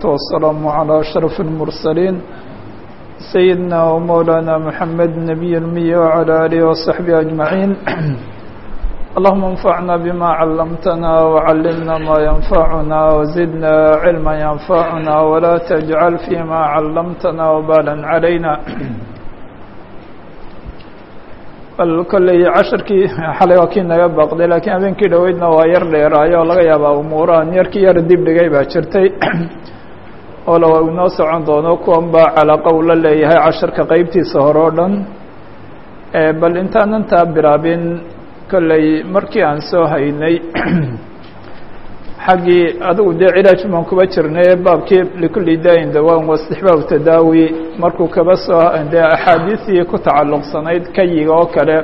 والسلام على أشرف المرسلين سيدنا ومولانا محمد النبي المي وعلى آله وصحبه أجمعين اللهم انفعنا بما علمتنا وعلمنا ما ينفعنا وزدنا علما ينفعنا ولا تجعل فيما علمتنا وبالا علينا bal kolley casharkii xalay waa kii naga baqday laakiin habeenkii dhoweydna waa yar dheeraayo oo laga yaabaa umuurahan yarkii yar dib dhigay baa jirtay oo la waa inoo socon doono kuwan baa calaaqa uu la leeyahay casharka qeybtiisa hore oo dhan bal intaanan taa bilaabin kolley markii aan soo haynay xaggii adigu dee cilaaj baan kuba jirnay baabkii likulli daain dawaan wastixbaab tadaawi markuu kaba soo dee axaadiistii ku tacalluqsanayd kayiga oo kale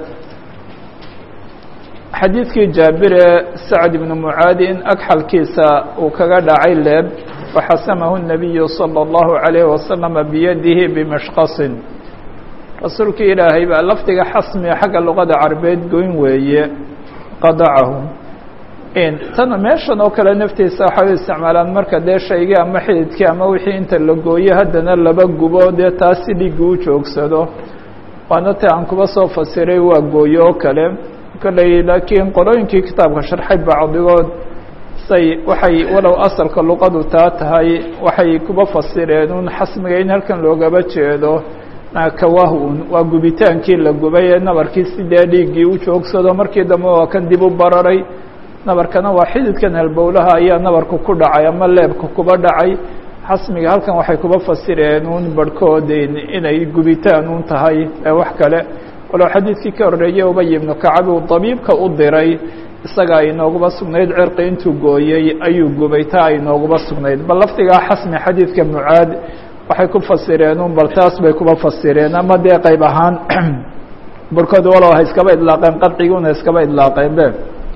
xadiidkii jaabire sacd ibnu mucaadi in agxalkiisa uu kaga dhacay leeb faxasamahu الnabiyu salى اllahu عalayhi wasalama biyadihi bimashqasin rasuulkii ilaahay baa lafdiga xasmiga xagga luqada carabeed goyn weeye qadacahu tana meeshan oo kale naftiisa waxay u isticmaalaan marka dee shaygii ama xididkii ama wixii inta la gooyo haddana laba gubo dee taas si dhigi u joogsado waana ta aan kuba soo fasiray waa gooyo oo kale kolley laakiin qolooyinkii kitaabka sharxay bacdigood say waxay walow asalka luqadu taa tahay waxay kuba fasireen un xasmiga in halkan loogaba jeedo kawahun waa gubitaankii la gubay ee nabarkii sidee dhiiggii u joogsado markii dambe waa kan dib u bararay nabarkana waa xididkan halbowlaha ayaa nabarku ku dhacay ama leebka kuba dhacay xasmiga halkan waxay kuba fasireen un barhkood inay gubitaan un tahay ee wax kale walow xadiidkii ka horreeyey ubay ibnu kacab uu dabiibka u diray isaga ay nooguba sugnayd cirqi intuu gooyey ayuu gubay taa ay nooguba sugnayd bal lafdigaa xasmi xadiidka mucaad waxay ku fasireen un bal taas bay kuba fasireen ama dee qayb ahaan barhkood walow ha iskaba idlaaqeen qadciguna iskaba idlaaqeen be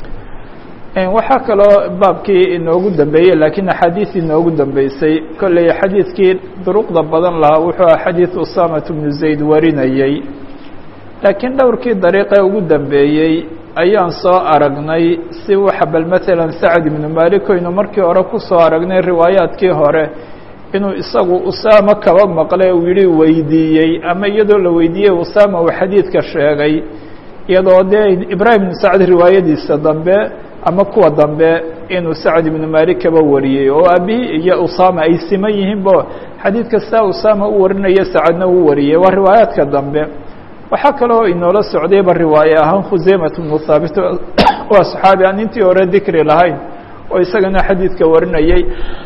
waxaa kaloo baabkii inoogu dambeeyey laakiin axaadiis inoogu dambeysay kolley xadiidkii duruqda badan lahaa wuxuu aha xadiid usamat bnu zayd warinayey laakiin dhowrkii dariiqee ugu dambeeyey ayaan soo aragnay si waxa bal matalan sacd ibnu malik oynu markii hore kusoo aragnay riwaayaadkii hore inuu isagu usaama kaba maqlay uu yihi weydiiyey ama iyadoo la weydiiyey usaama uu xadiidka sheegay iyadoo dee ibraahim ibnu sacd riwaayadiisa dambe ama kuwa dambe inuu sacd ibnu malik kaba wariyey oo aabihii iyo usama ay siman yihiin bo xadiid kasta usama u warinaya sacadna uu wariyey waa riwaayaadka dambe waxaa kaloo inoola socdayba riwaaye ahaan khuseymat bnu thaabit waa saxaabi aan intii hore dikri lahayn oo isagana xadiidka warinayey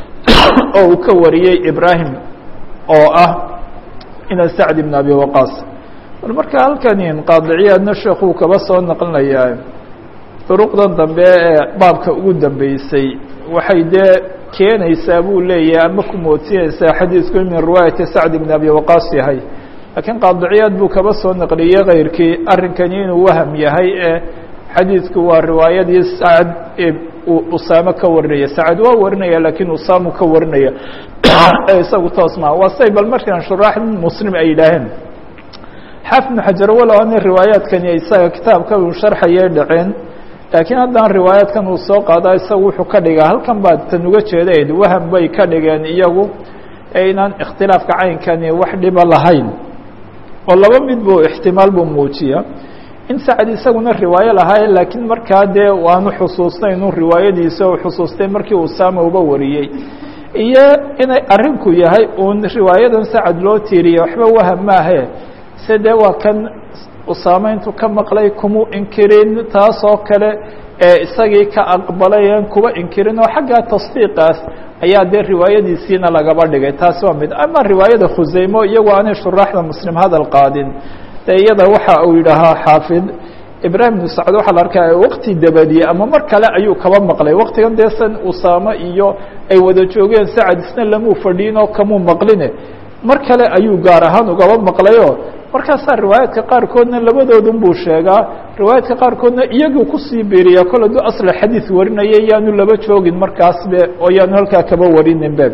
oo uu ka wariyey ibrahim oo ah ina sacd ibn abi waqaas bal marka halkan qaadiciyaadna sheekuu kaba soo naqlinayaa duruqdan dambe ee baabka ugu dambeysay waxay dee keenaysaa buu leeyahay ama ku moodsinaysaa xadiidku min riwaayati sacd ibn abi waqaas yahay laakiin qaadiciyaad buu kaba soo naqliyey kayrkii arrinkani inuu waham yahay ee xadiidku waa riwaayadii sacd uu usaamo ka warinaya sacad waa warinaya laakiin usaamu ka warinaya ee isagu toos maa waa say bal markaan shuraax muslim ay yidhaaheen xaafid ibnu xajar walow ana riwaayaadkani isaga kitaabka uu sharxayay dhaceen laakiin haddana riwaayaadkan uu soo qaada isagu wuxuu ka dhigaa halkan baa tan uga jeedayd waham bay ka dhigeen iyagu ee inaan ikhtilaafka caynkani wax dhiba lahayn oo laba mid buu ixtimaal buu muujiya in sacad isaguna riwaayo lahaaye laakiin markaa dee waanu xusuustay inuu riwaayadiisa u xusuustay markii usaama uba wariyey iyo inay arrinku yahay uun riwaayadan sacad loo tiiriye waxba waham maahe se dee waa kan usaame intuu ka maqlay kumuu inkirin taas oo kale ee isagii ka aqbalay aan kuba inkirin oo xaggaa tasdiiqaas ayaa dee riwaayadiisiina lagaba dhigay taas waa mid ama riwaayada khuseymo iyagoo aanay shuraaxda muslim hadal qaadin dee iyada waxa uu yidhaahaa xaafid ibraahim ibnu sacd waxaa la arkaya waqti dabadiye ama mar kale ayuu kaba maqlay waqtigan dee san usaame iyo ay wada joogeen sacad isna lamuu fadhiin oo kamuu maqline mar kale ayuu gaar ahaan ugaba maqlayo markaasaa riwaayaadka qaarkoodna labadoodun buu sheegaa riwaayaadka qaarkoodna iyaguu kusii biiriya kol aduu asla xadiid warinaya yaanu laba joogin markaasbe oo yaanu halkaa kaba warinin be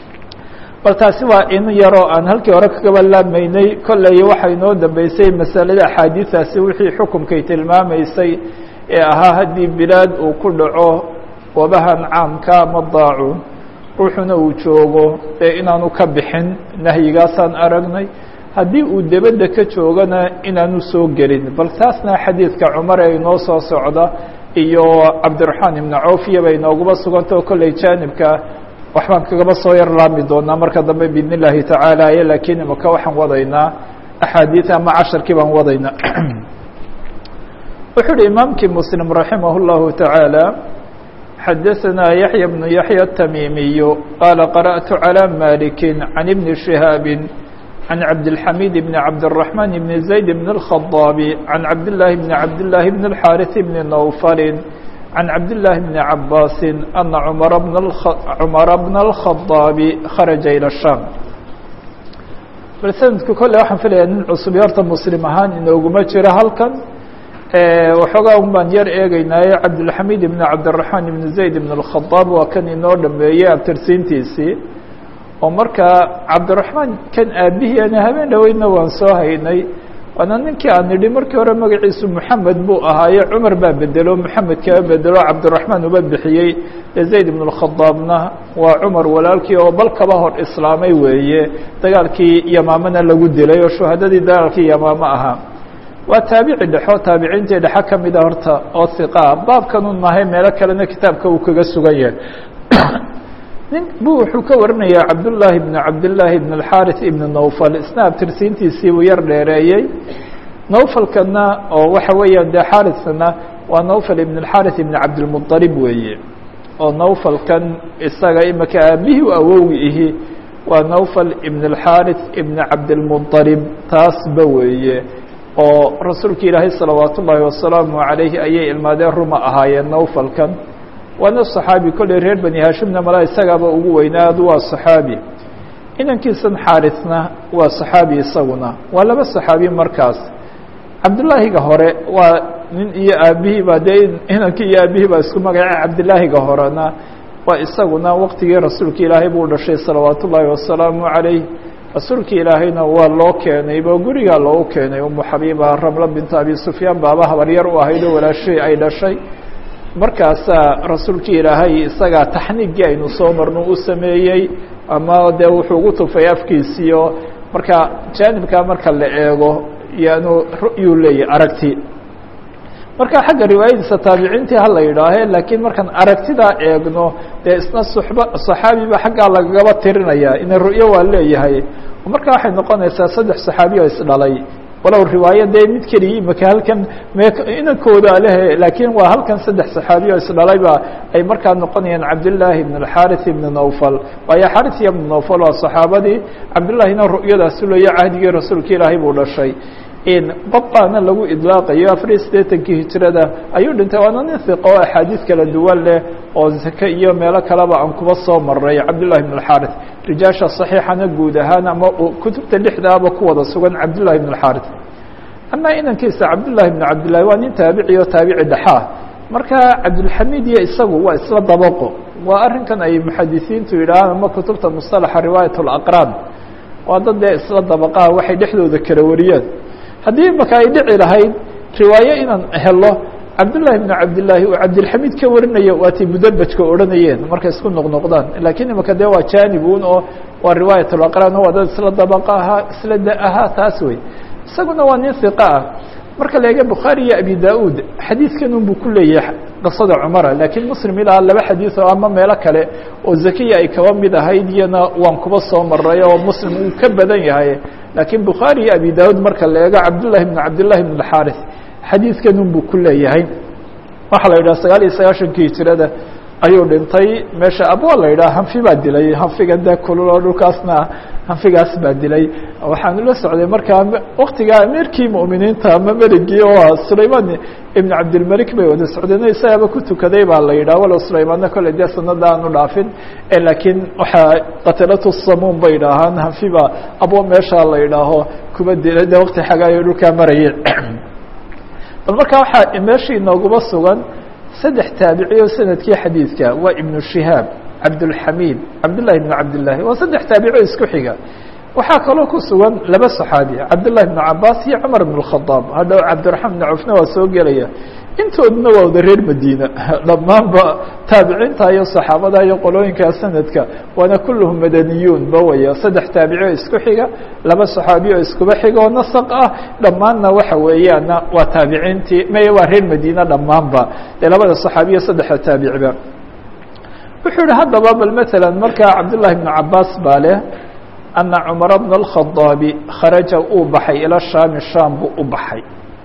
bal taasi waa in yaroo aan halkii hore kagaba laabmaynay kolley waxaa inoo dambeysay masalada axaadiidaasi wixii xukumkay tilmaamaysay ee ahaa haddii bilaad uu ku dhaco wabahan caamka ama daacuun ruuxuna uu joogo ee inaanu ka bixin nahyigaasaan aragnay haddii uu debedda ka joogana inaanu soo gelin bal taasna xadiidka cumar ee inoo soo socda iyo cabdiraxmaan ibnu cawfiya bay inooguma sugantao kolley jaanibka waxbaan kagaba soo yar laami doonaa marka dambe biidn illaahi tacaala laakiin imaka waxaan wadaynaa axaadiid ama casharkii baan wadaynaa wuxuu uhi imaamkii muslim raximah اllahu taعaalى xadaثna yaحya bnu yaحya التamiimiy qaala qarأtu عalى maliki can ibni شihaabi can cabdالxamid bn cabdالرaحman bn zayd bn الخaضاab can cabdالlahi bn cabdالlahi bn الxاariث bn nawfali can cabdالlahi bn cabaasi ana cumara bna الخaضاab kharaja ilى الsham bal sanadku kolle waxaan filaya nin cusub horta muslim ahaan inooguma jiro halkan waxoogaa un baan yar eegeynaaye cabdilxamid ibn cabdiraxmaan ibn zayd ibn اlkhadaab waa kan inoo dhameeyey abtirsiintiisii oo markaa cabdiraxmaan kan aabihii ana habeen dhoweydna waan soo haynay waana ninkii aan nidhi markii hore magaciisu moxamed buu ahaaye cumar baa bedelo moxamed kaba bedelo cabdiraxmaan uba bixiyey ee zayd ibn اlkhadaabna waa cumar walaalkii oo bal kaba hor islaamay weeye dagaalkii yamaamana lagu dilay oo shuhadadii dagaalkii yamaamo ahaa waa taabici dhexo taabiciintii dhexe ka mida horta oo hiqaa baabkanun mahay meelo kalena kitaabka uu kaga sugan yahay nin bu wuxuu ka warinayaa cabdullaahi bn cabdillaahi ibn alxaarith ibn nawfal isna abtirsiintiisii buu yar dheereeyey nawfalkana oo waxa weeyaan dee xaarithna waa nawfal ibn alxaarith ibn cabdilmuطalib weeye oo nawfalkan isaga imika aabihii u awowgi ihi waa nawfal ibn alxaarith ibn cabdilmuطalib taasba weeye oo rasuulka ilaahay salawaat ullaahi wasalaamu عalayhi ayay ilmaadeen ruma ahaayeen nawfalkan waana صaxaabi kolley reer bani hashimna mala isagaaba ugu weynaadu waa صaxaabi inankiisan xaarisna waa صaxaabi isaguna waa laba صaxaabi markaas cabdilaahiga hore waa nin iyo aabihii ba dee inankii iyo aabihii baa isku magace cabdilaahiga horena waa isaguna waqtigii rasuulka ilaahay buu dhashay salawaat ullaahi wasalaamu عalayh rasuulka ilaahayna waa loo keenayba gurigaa loogu keenay umu xabiiba ramla bintu abi sufyaan baaba habaryar u ahayd oo walaashay ay dhashay markaasaa rasuulka ilaahay isagaa taxniigii aynu soo marno u sameeyey ama dee wuxuu ugu tufay afkiisiio marka jaanibkaa marka la eego yaanu ru'yuu leeyahy aragti marka xagga riwaayadiisa taabiciintii hala yidhaahe laakiin markaan aragtidaa eegno dee isna suxba saxaabiba xaggaa lagagaba tirinaya ina ru'yo waa leeyahay marka waxay noqonaysaa saddex saxaabi oo isdhalay walow riwaayo dee mid keliya imika halkan me inankooda lehe laakiin waa halkan saddex saxaabi oo isdhalayba ay markaa noqonayaan cabdillaahi ibn alxaarith ibn nawfal waayo xaarith ibn nawfal waa saxaabadii cabdillaahina ru'yadaasi leeya cahdigii rasuulka ilaahay buu dhashay babaana lagu idlaaqayo afar iyo siddeetankii hijrada ayuu dhintay waana nin hiqo oo axaadiis kala duwan leh oo zake iyo meelo kaleba aan kuba soo maray cabdillahi ibn alxaarith rijaasha saxiixana guud ahaan ama kutubta lixdaaba ku wada sugan cabdillahi ibn alxaarith amaa inankiisa cabdillahi ibn cabdillahi waa nin taabici oo taabici dhexaa marka cabdilxamiid iyo isagu waa isla dabaqo waa arrinkan ay muxadisiintu yidhaahaan ama kutubta musalaxa riwaayat alaqraan waa dad dee isla dabaqaha waxay dhexdooda kala wariyaan haddii maka ay dhici lahayd riwaayo inaan helo cabdullahi ibn cabdillaahi uu cabdilxamiid ka warinaya waatay mudabajka odhanayeen markay isku noqnoqdaan lakiin imaka dee waa janibun oo waa riwaayat alaqraan waa dad isla dabaqa ahaa isla da ahaa taas wey isaguna waa nin hiqa ah marka la eega bukhaari iyo abi da-uud xadiidkan un buu ku leeyahay qisada cumara laakiin muslim ilaa laba xadiid oo ama meelo kale oo zakiya ay kaba mid ahayd iyana waan kuba soo maray oo muslim uu ka badan yahay laakiin bukhaari iyo abi da-uud marka la eego cabdullahi bn cabdillahi bn alxaarith xadiidkan un buu ku leeyahay waxaa la yidhaha sagaal iyo sagaashankii hijirada ayuu dhintay meesha abwa la yidhaha hanfi baa dilay hanfiga dee kulul oo dhulkaasna hanfigaas baa dilay waxaan ula socday markaa waktigaa ameerkii mu'miniinta ama meligii oo sulayman ibn cabdilmalik bay wada socdeen isagaaba ku tukaday baa la yidhaha walow sulaymaanna kolley dee sanada aanu dhaafin laakiin waxaa qatilatu samuun bay idhaahaan hanfi baa abwa meesha la yidhaaho kuba dilay dee wakti xagaayo dhulkaa marayay bal marka waxaa meeshii inooguma sugan saddex taabici oo sanadkii xadiidka waa ibnu shihaab cabdulxamiid cabdullahi ibnu cabdillahi waa saddex taabici oo isku xiga waxaa kaloo ku sugan laba saxaabi cabdullahi ibnu cabaas iyo cumar ibn اkhadaab hadhow cabdiraxmaan ibn cufna waa soo gelaya intooduna waa wada reer madiina dhammaanba taabiciinta iyo saxaabada iyo qolooyinka sanadka waana kulluhum madaniyuun ba waya saddex taabici oo isku xiga laba saxaabiy oo iskuba xiga oo nasaq ah dhammaanna waxa weeyaana waa taabiciintii maya waa reer madiina dhammaanba ee labada saxaabiya saddexda taabiciba wuxuu yihi haddaba bal mثalا markaa cabdالlahi بن cabaas baa leh أna cmar bn الkhaطaabi kharaja uu baxay ilى shaami sham buu u baxay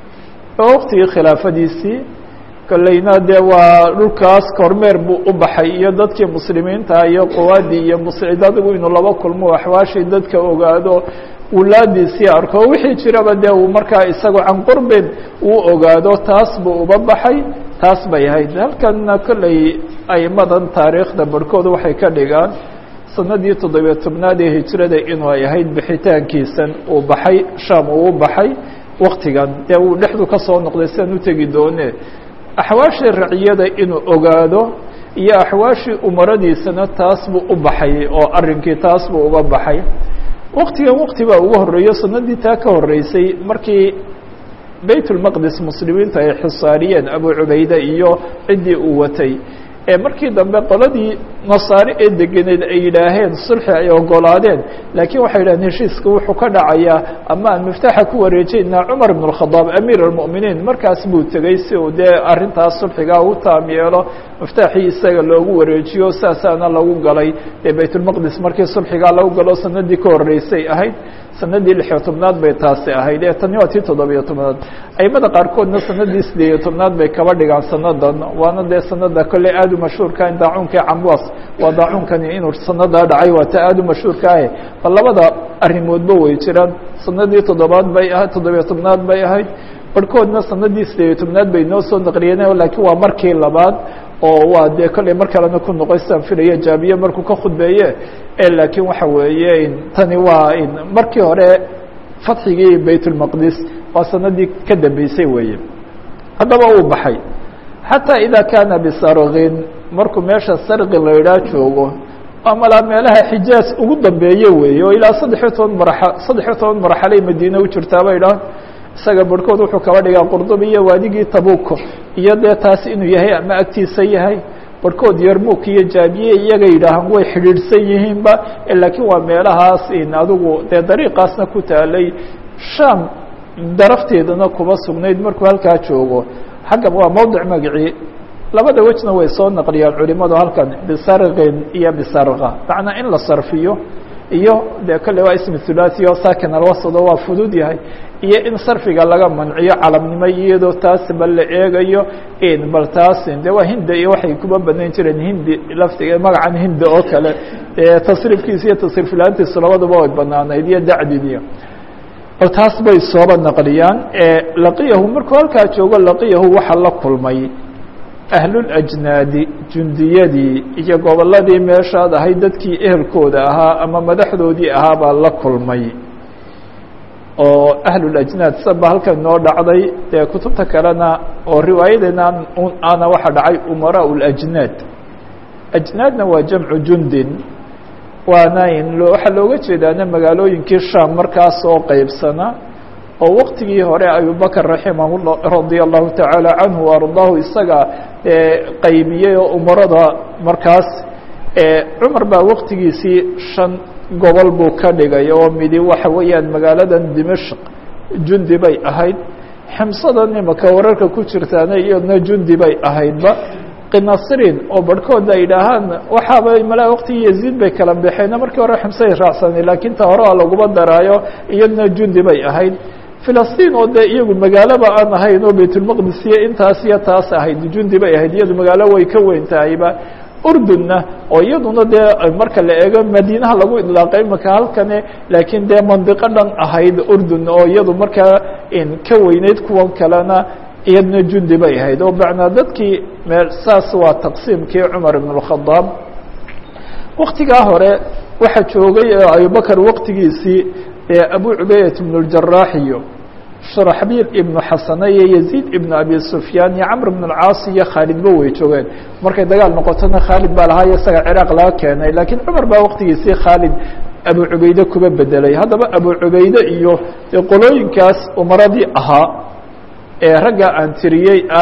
oo waqtigii khilaafadiisii kolleyna dee waa dhulkaas kormeer buu u baxay iyo dadkii muslimiinta iyo quwaadii iyo adigu inuu laba kulmo axwaashii dadka ogaado wulaadiisii arko wixii jiraba dee uu markaa isagu can qurbin uu ogaado taas buu uba baxay taas bay ahayd halkana kolley aimadan taariikhda barhkooda waxay ka dhigaan sanadii toddobiyo tobnaad ee hijrada inuu ay ahayd bixitaankiisan uu baxay sham uu u baxay waktigan dee uu dhexdu ka soo noqday sidan u tegi doone axwaashii raciyada inuu ogaado iyo axwaashii umaradiisana taas buu u baxay oo arrinkii taas buu uga baxay waktigan wakti baa ugu horeeyo sanadii taa ka horeysay markii bayt ulmaqdis muslimiinta ay xisaariyeen abu cubayde iyo ciddii uu watay ee markii dambe qoladii nasaare ee degeneed ay yidhaaheen sulxi ay ogolaadeen laakiin waxay yidhaheen heshiiska wuxuu ka dhacayaa ama aan miftaaxa ku wareejeynaa cumar ibn اkhadaab amiir اlmؤminiin markaas buu tegey si uu dee arrintaas sulxigaa u taam yeelo miftaaxii isaga loogu wareejiyo saasaana lagu galay ee baytulmaqdis markii sulxigaa lagu galo sanadii ka horeysay ahayd sanadii lixiyo tobnaad bay taasi ahayd ee tani waa tii toddobiyo tobnaad aimada qaarkoodna sanadii sideeyo tobnaad bay kaba dhigaan sanadan waana dee sanada kolley aad u mashhuurka in daacuunka camwas waa daacuunkani inuu sanadaa dhacay waa ta aad u mashhuurka ahe bal labada arrimoodba way jiraan sanadii toddobaad bay ahayd toddobiyo tobnaad bay ahayd barhkoodna sanadii sideeyo tobnaad bay noo soo naqliyeen laakiin waa markii labaad oo waa dee kolley mar kalena ku noqoy sidaan filaya jaabiye markuu ka khudbeeye laakiin waxa weeye tani waa markii hore fatxigii bayt اlmaqdis waa sanadii ka dambeysay weeye haddaba uu baxay xataa ida kaana bisargin markuu meesha sargi la idhaa joogo amalaa meelaha xijaaz ugu dambeeye weeye oo ilaa saddexiyo toban mara saddexiyo toban marxalay madiine u jirtaa bay dhahan isaga barhkood wuxuu kaba dhigaa qurdubi iyo waadigii tabuko iyo dee taasi inuu yahay ama agtiisa yahay barhkood yarmuk iyo jaabiye iyaga yidhaahaan way xidhiidhsan yihiinba laakiin waa meelahaas adigu dee dariiqaasna ku taalay sham darafteedana kuma sugnayd markuu halkaa joogo xagga waa mowdic magacii labada wejna way soo naqliyaan culimadu halkan bisargin iyo bisarga macnaa in la sarfiyo iyo dee kolle waa ismi thulathi oo sakin alwasado waa fudud yahay iyo in sarfiga laga manciyo calamnimo iyadoo taas bal la eegayo bal taas de waa hinda iyo waxay kuba banayn jireen hindi laftiga magacan hinda oo kale tasriifkiisa iyo tasriiflaantiisu labaduba way banaanayd iyo dacdiniyo oo taas bay sooba naqliyaan laqiyahu markuu halkaa joogo laqiyahu waxaa la kulmay ahlulajnaadi jundiyadii iyo gobolladii meeshaad ahayd dadkii ehelkooda ahaa ama madaxdoodii ahaa baa la kulmay oo ahlulajnaad saba halkan noo dhacday dee kutubta kalena oo riwaayadeena ana waxaa dhacay umaraa lajnaad ajnaadna waa jamcu jundin waana waxaa looga jeedaana magaalooyinkii sham markaas oo qeybsana oo waktigii hore abubakr raximah radia allahu tacaala canhu ardaahu isaga qaybiyey oo umarada markaas cumar baa waktigiisii shan gobol buu ka dhigay oo midi waxa weeyaan magaaladan dimashq jundi bay ahayd ximsadan imaka wararka ku jirtaana iyadna jundi bay ahaydba qinasrin oo barhkood ay idhaahaan waxaaba malaa waktigii yaziid bay kala baxeen markii hore ximsay raacsanay laakiin ta hore a laguma daraayo iyadna jundi bay ahayd filistiin oo dee iyagu magaalaba aan ahayn oo baytulmaqdis iyo intaas iyo taas ahayd jundi bay ahayd iyadu magaalo way ka weyn tahayba urdunna oo iyaduna dee marka la eego madiinaha lagu idlaaqay imaka halkane laakiin dee mandiqo dhan ahayd urdun oo iyadu markaa ka weyneyd kuwan kalena iyadna jundi bay ahayd oo macnaa dadkii mee saas waa taqsiimkii cumar ibn اkhadaab waktigaa hore waxaa joogay abubakr waktigiisii abu cubaydat ibn اjaraax iyo sharaxbiil ibnu xasane iyo yaziid ibnu abi sufyaan iyo camr ibn اlcaas iyo khaalidba way joogeen markay dagaal noqotona khaalid baa lahaa iyo isaga ciraaq laga keenay laakiin cumar baa waktigiisii khaalid abu cubayde kuba bedelay haddaba abu cubayde iyo qolooyinkaas umaradii ahaa ee ragga aan tiriyey ah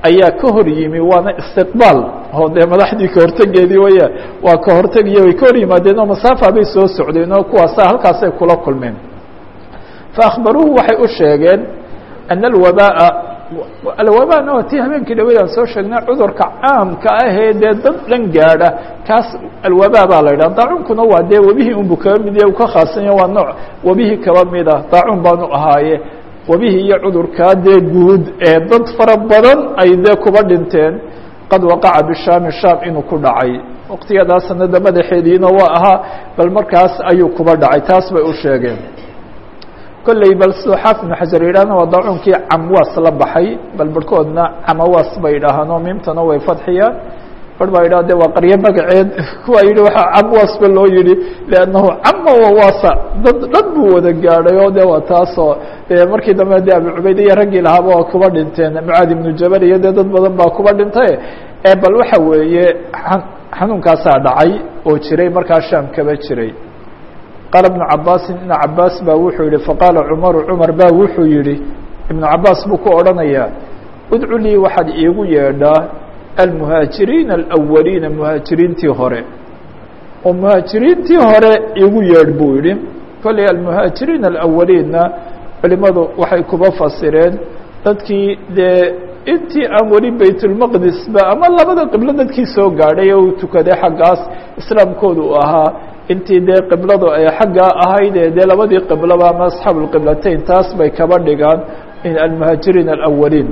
ayaa ka hor yimi waana istiqbaal oo dee madaxdii kahortegeedii waya waa kahortegiyo way ka hor yimaadeen oo masaafa bay soo socdeen oo kuwaasa halkaasay kula kulmeen faakbaruuhu waxay u sheegeen ana alwabaa'a alwabaana waa tii habeenkii dhaweyd aan soo sheegnay cudurka caamka ahee dee dad dhan gaadha kaas alwabaa baa la yidhaha daacuunkuna waa dee webihii unbu kaba mid yahe u ka khaasanya waa nooc webihii kaba mid ah daacuun baanu ahaaye webihii iyo cudurkaa dee guud ee dad fara badan ay dee kuba dhinteen qad waqaca bishaami shaam inuu ku dhacay waqtiyadaa sanada madaxeediina waa ahaa bal markaas ayuu kuba dhacay taas bay u sheegeen kolley bal siduu xaafid ibnu xajar yidhahna waa daacuunkii camwaas la baxay bal barhkoodna camawaas bay idhaahaan oo miimtana way fadxiyaan bar baa yidhah de waa qaryo magaceed kuwaa yidhi waxaa camwaas ba loo yihi liannahu cama wawasa dad dhan buu wada gaadhay oo de waa taasoo de markii dambe de abu cubayd iyo raggii lahaaba waa kuba dhinteen mucaad ibnu jabal iyo dee dad badan baa kuba dhintay e bal waxa weeye xanuunkaasaa dhacay oo jiray markaa shaam kaba jiray qaala ibnu cabaasin ibnu cabaas baa wuxuu yihi faqaala cumaru cumar baa wuxuu yihi ibnu cabaas buu ku odhanayaa udcu lii waxaad iigu yeedhaa almuhaajiriina alawaliina muhaajiriintii hore oo muhaajiriintii hore igu yeedh buu yihi kolley almuhaajiriina alawaliinna culimadu waxay kuba fasireen dadkii dee intii aan weli baytulmaqdisba ama labada qiblo dadkii soo gaadhay oo uu tukaday xaggaas islaamkooda uu ahaa intii dee qibladu ay xaggaa ahayd ee dee labadii qibloba ama asxaabu lqiblatayn taas bay kaba dhigaan almuhaajiriin alawaliin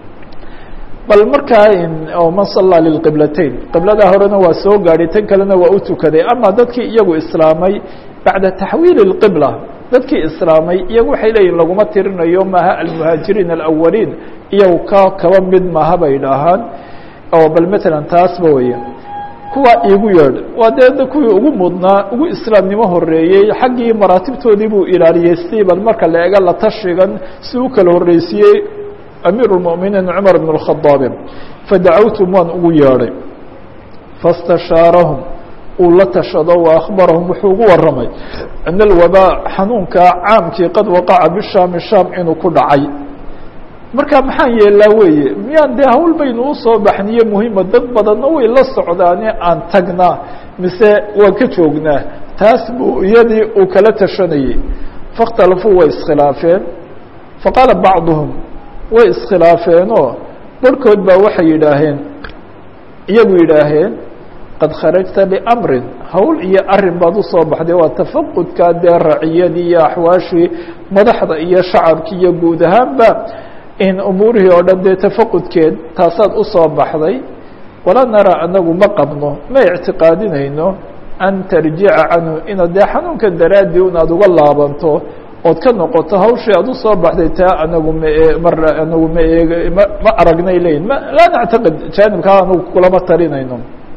bal markaa man sallaa lilqiblatayn qibladaa horena waa soo gaadhay tan kalena waa u tukaday ama dadkii iyagu islaamay bacda taxwiili اlqibla dadkii islaamay iyagu waxay leeyihin laguma tirinayo maaha almuhaajiriin alawaliin iyagu ka kaba mid maaha bay dhahaan oo bal matalan taasba weya kuwa iigu yeedh waa dee kuwii ugu mudnaa ugu islaamnimo horeeyey xaggii maraatibtoodii buu ilaaliyey si bal marka la ega la tashigan si u kala horreysiiyey amiir الmؤminiin cmar bn الkhadaabi fadacawtum waan ugu yeedhay faاstashaarahum uu la tashado wa akhbarahum wuxuu ugu waramay ana alwabaa xanuunkaa caamkii qad waqaca bishaami shaam inuu ku dhacay marka maxaan yeelaa weeye miyaan dee hawl baynu usoo baxniye muhima dad badanna way la socdaane aan tagnaa mise waan ka joognaa taas buu iyadii uu kala tashanayey faاkhtalafuu way iskhilaafeen faqaala bacduhum way iskhilaafeenoo barhkood baa waxay yidhaaheen iyagu yidhaaheen qad kharajta biamrin hawl iyo arin baad usoo baxday waa tafaqudka dee raciyadii iyo axwaashii madaxda iyo shacabkii iyo guud ahaanba in umuurihii oo dhan dee tafaqudkeed taasaad usoo baxday walaa naraa anagu ma qabno ma ictiqaadinayno an tarjica canhu inaad dee xanuunkan daraaddii un aad uga laabanto ood ka noqoto hawshii aad usoo baxday taa anagu ma mar anagu ma eeg ma ma aragnay leyin ma laa nactaqid jaanibkaa anagu kulama talinayno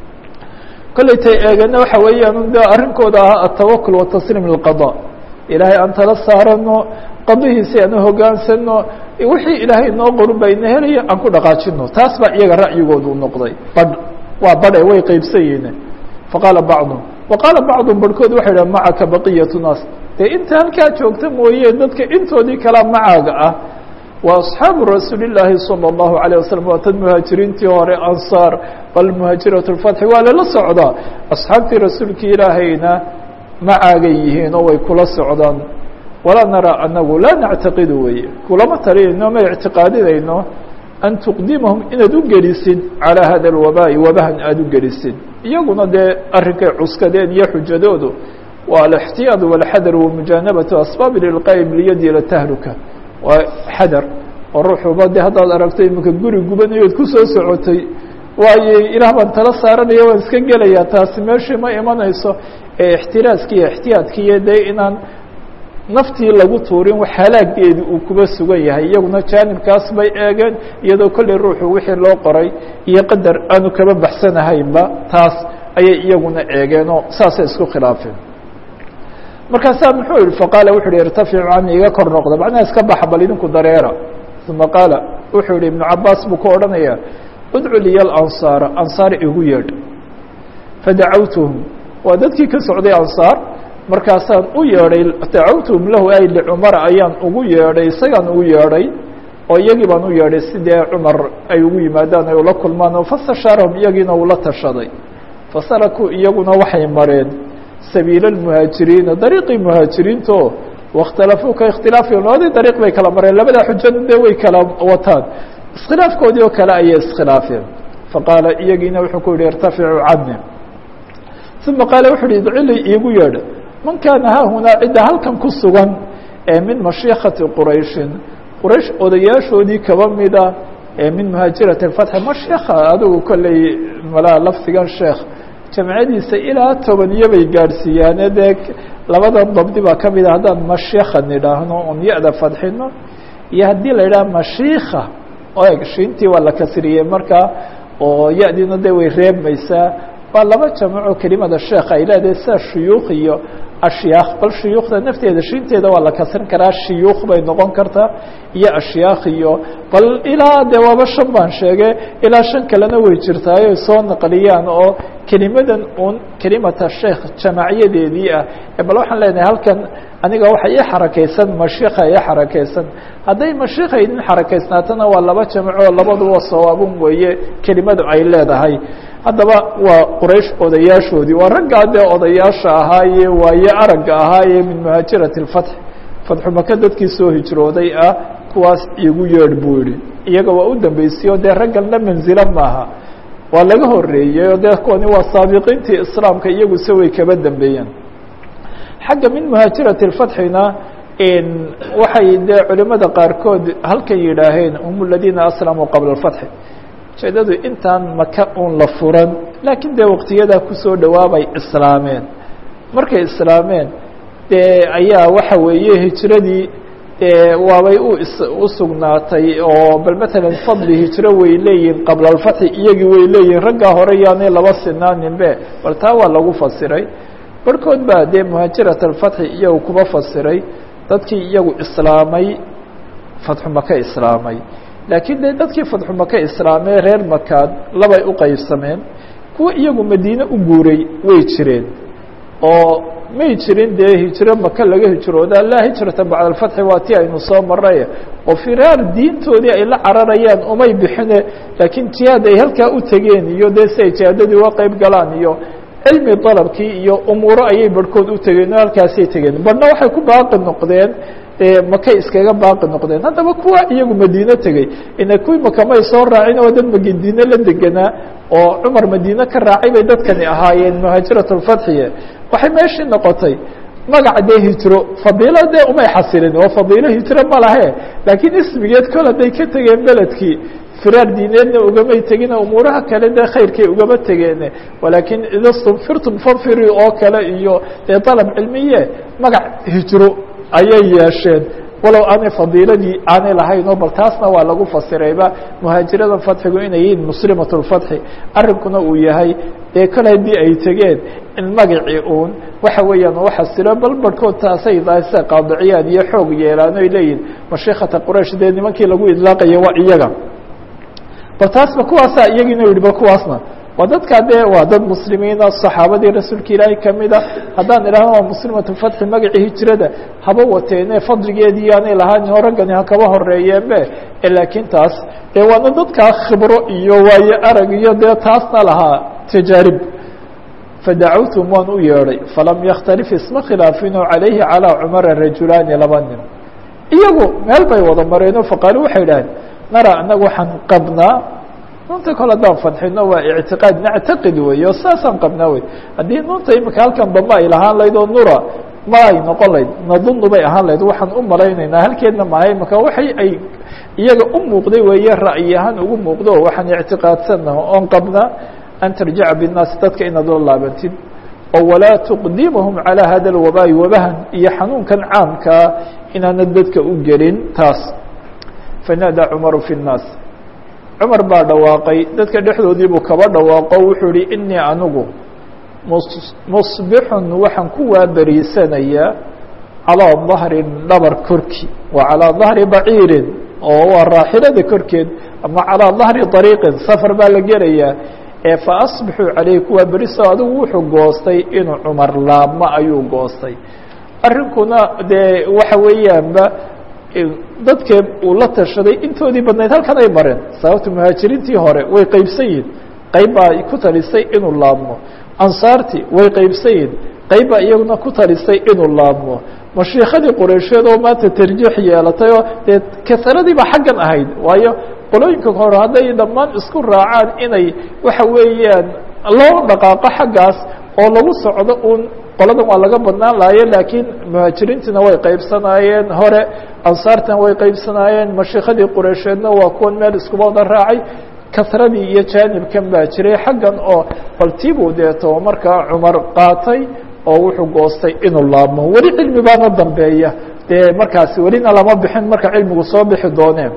kollay tay eegana waxa weeyaan de arrinkooda ahaa atawakul watasliim lilqada ilaahay aan tala saarano qadihiisi aan hogaansano wixii ilaahay noo qorin bayna helaya aan ku dhaqaajino taas baa iyaga ra'yigoodu u noqday badh waa badhe way qeybsan yihiin faqaala bacdum wa qaala bacdum barhkood waxay dhaha macaka baqiyatu naas dee inta halkaa joogta mooye dadka intoodii kalaa macaaga ah wa asxaabu rasuuli llaahi salى اllahu عalيه wasalam waa tad muhaajiriintii hore ansaar bal muhaajiraة اfatxi waa lala socdaa asxaabtii rasuulkii ilaahayna macaagay yihiin oo way kula socdaan walaa naraa anagu laa nactaqidu weye kulama talinayno ma ictiqaadinayno an tuqdimahum inaad u gelisid calىa hada اlwabaaءi wabahan aada u gelisid iyaguna dee arrinkay cuskadeen iyo xujadoodu waa alاxtiyaad wاlxadar wamujaanabatu asbaab lilqaa'im liyadi ila tahluka waa xadar oo ruuxuba de haddaad aragto iminka guri gubanayood kusoo socotay waayo ilaah baan tala saaranaya waan iska gelayaa taasi meeshii ma imanayso ee ixtiraaski iyo ixtiyaadkiiyo dee inaan naftii lagu tuurin wax halaageedi uu kuba sugan yahay iyaguna jaanibkaas bay eegeen iyadoo kolley ruuxu wixii loo qoray iyo qadar aanu kaba baxsanahaynba taas ayay iyaguna eegeenoo saasay isku khilaafeen markaasaa muxuu yihi faqaala wuxu uhi irtaficu cani iga kor noqda macnaha iska baxa bal idinku dareera uma qaala wuxuu yihi ibnu cabaas buu ku odhanaya udcu liya alansaara ansaar igu yeedh fadacawtuhum waa dadkii ka socday ansaar markaasaan u yeedhay dacawtuhum lahu ay licumara ayaan ugu yeedhay isagaan ugu yeedhay oo iyagii baan u yeedhay sidee cumar ay ugu yimaadaan ay ula kulmaan oo fastashaarahum iyagiina ula tashaday fasarakuu iyaguna waxay mareen sabiila lmuhaajiriina dariiqii muhaajiriinto waاkhtalafuu ka ikhtilaafihim labadii dariiq bay kala mareen labadaa xujada dee way kala wataan iskhilaafkoodii oo kale ayay iskhilaafeen faqaala iyagiina wuxuu ku yihi irtaficuu cani uma qaala wuxu uhi idcili iigu yeedha man kaana haahunaa cidda halkan ku sugan ee min mashiikati qurayshin quraysh odayaashoodii kaba mida ee min muhaajirati اfatxi mashiika adigu kolley malaa lafdigan sheekh jamcadiisa ilaa tobaniyo bay gaadhsiiyaane dee labadan dabdi baa ka mida haddaan mashiika nidhaahno on ya-da fadxino iyo haddii la yidhaha mashiika eg shiintii waa la kasriyey markaa oo ya-diina de way reebmaysaa waa laba jamco kelimada sheekh ay leedahay sida shuyuukh iyo ashyaakh bal shuyuukhda nafteeda shiinteeda waa la kasrin karaa shiyuukh bay noqon kartaa iyo ashyaakh iyo bal ilaa de waaba shan baan sheege ilaa shan kalena way jirtaayo ay soo naqliyaan oo kelimadan un kelimata sheekh jamacyadeedii ah bal waxaan leenahay halkan aniga waxa ii xarakaysan mashiika ii xarakaysan hadday mashiika idin xarakaysnaatana waa laba jamco labaduba sawaabun weeye kelimadu ay leedahay haddaba waa quraysh odayaashoodii waa raggaa dee odayaasha ahaaye waaye aragga ahaaye min muhaajirati اfatx fatxu maka dadkii soo hijrooday ah kuwaas igu yeedh buu yihi iyaga waa u dambeysay dee ragganna manzilo maaha waa laga horeeyey o dee kuwani waa saabiqiintii islaamka iyaguse way kaba dambeeyeen xagga min muhaajirati اfatxina waxay dee culimada qaarkood halkan yidhaaheen hum aladiina aslamuu qabla اfatxi ujeedadu intaan maka un la furan laakiin dee waqtiyadaa kusoo dhawaabay islaameen markay islaameen dee ayaa waxa weeye hijradii dee waabay u u sugnaatay oo bal matalan fadli hijro way leeyihin qabla alfatxi iyagii way leeyihin raggaa hore yaanay laba sinaaninbe bal taa waa lagu fasiray barhkood baa dee muhaajirat alfatxi iyagu kuba fasiray dadkii iyagu islaamay fatxu maka islaamay laakiin de dadkii fatxu maka islaamee reer makaad labay u qeybsameen kuwa iyagu madiine u guuray way jireen oo may jirin dee hijro maka laga hijrooda laa hijrata bacda alfatxi waa ti aynu soo maray oo firaar diintoodii ay la cararayaan umay bixine laakiin jihaad ay halkaa u tegeen iyo dee si ay jihaadadii uga qeyb galaan iyo cilmi dalabkii iyo umuuro ayay barhkood u tegeen oo halkaasay tegeen barhna waxay ku baaqi noqdeen makay iskaga baaqi noqdeen haddaba kuwa iyagu madiine tegey ina kuwii makamay soo raacin oo dad madiine la degenaa oo cumar madiine ka raacay bay dadkani ahaayeen muhaajirat lfatxiye waxay meeshii noqotay magaca dee hijro fadiilo dee umay xasilin oo fadiilo hijro ma lahe laakiin ismigeed kol hadday ka tegeen beledkii firaar diineedna ugamay tegine umuuraha kale dee khayrkay ugama tegeene walaakiin ida stunfirtum fanfiri oo kale iyo dee dalab cilmiye magac hijro ayay yeesheen walow aanay fadiiladii aanay lahayn oo bal taasna waa lagu fasirayba muhaajirada fatxigu inay yihiin muslimat lfatxi arrinkuna uu yahay dee kole haddii ay tegeen in magacii uun waxa weeyaan u xasilo bal barhkood taasay daase qaadiciyaad iyo xoog yeelaan oy leeyihin mashiikata quraysh dee nimankii lagu idlaaqaya waa iyaga bal taasba kuwaasaa iyagiina yihi bal kuwaasna waa dadkaa dee waa dad muslimiina saxaabadii rasuulka ilaahay kamida haddaan idhahno waa muslimatu fatxi magacii hijrada haba wateene fadligeedii yaanay lahaan oo raggani hakaba horeeyeenbe laakiin taas dee waana dadkaa khibro iyo waayo arag iyo dee taasna lahaa tajaarib fadacawtum waan u yeedhay falam yakhtalif isma khilaafino calayhi calaa cumara rajulaani laba nin iyagu meel bay wada mareenoo faqaalu waxay idhaheen nara anagu waxaan qabnaa nuunta kole haddaan fadxino waa ictiqaad nactaqid wey oo saasaan qabnaa wey haddii nuunta imika halkan dambe ay lahaan lahayd oo nura ma ay noqon lahayd nadunu bay ahaan lahayd waxaan u malaynaynaa halkeedna maha imika waxay ay iyaga u muuqday weeye ra'yi ahaan ugu muuqdo waxaan ictiqaadsanaha oon qabnaa an tarjica binnaasi dadka inaad la laabantid oo walaa tuqdimahum calaa hada lwabaayi wabahan iyo xanuunkan caamkaa inaanad dadka u gelin taas fanaadaa cumaru fi nnaas cumar baa dhawaaqay dadka dhexdoodii buu kaba dhawaaqo wuxuu ihi inii anigu musbixun waxaan ku waaberiisanayaa calىa dahri dhabar korki wa calىa dahri baciirin oo waa raaxilada korkeed ama calىa dahri طariiqin safar baa la gelayaa ee faasbixuu caleyhi kuwaa beriso adigu wuxuu goostay inuu cumar laabmo ayuu goostay arrinkuna dee waxa weeyaanba dadkee uu la tashaday intoodii badnayd halkan ay mareen sababta muhaajiriintii hore way qeybsan yihin qayb baa ku talisay inuu laabmo ansaartii way qeybsan yihin qayb baa iyaguna ku talisay inuu laabmo mashiikadii qureysheed oo maanta tarjiix yeelatay oo dee kasaradii xaggan ahayd waayo qolooyinka hore hadday dhammaan isku raacaan inay waxa weeyaan loo dhaqaaqo xaggaas oo lagu socdo uun qoladan waa laga badnaan lahaye laakiin muhaajiriintiina way qeybsanaayeen hore ansaartina way qeybsanaayeen mashiikadii qureysheedna waa kuwan meel iskuba wada raacay kasradii iyo jaanibkan baa jiray xaggan oo baltiibuu deeto markaa cumar qaatay oo wuxuu goostay inuu laabmo weli cilmi baana dambeeya dee markaasi welina lama bixin marka cilmigu soo bixi dooneen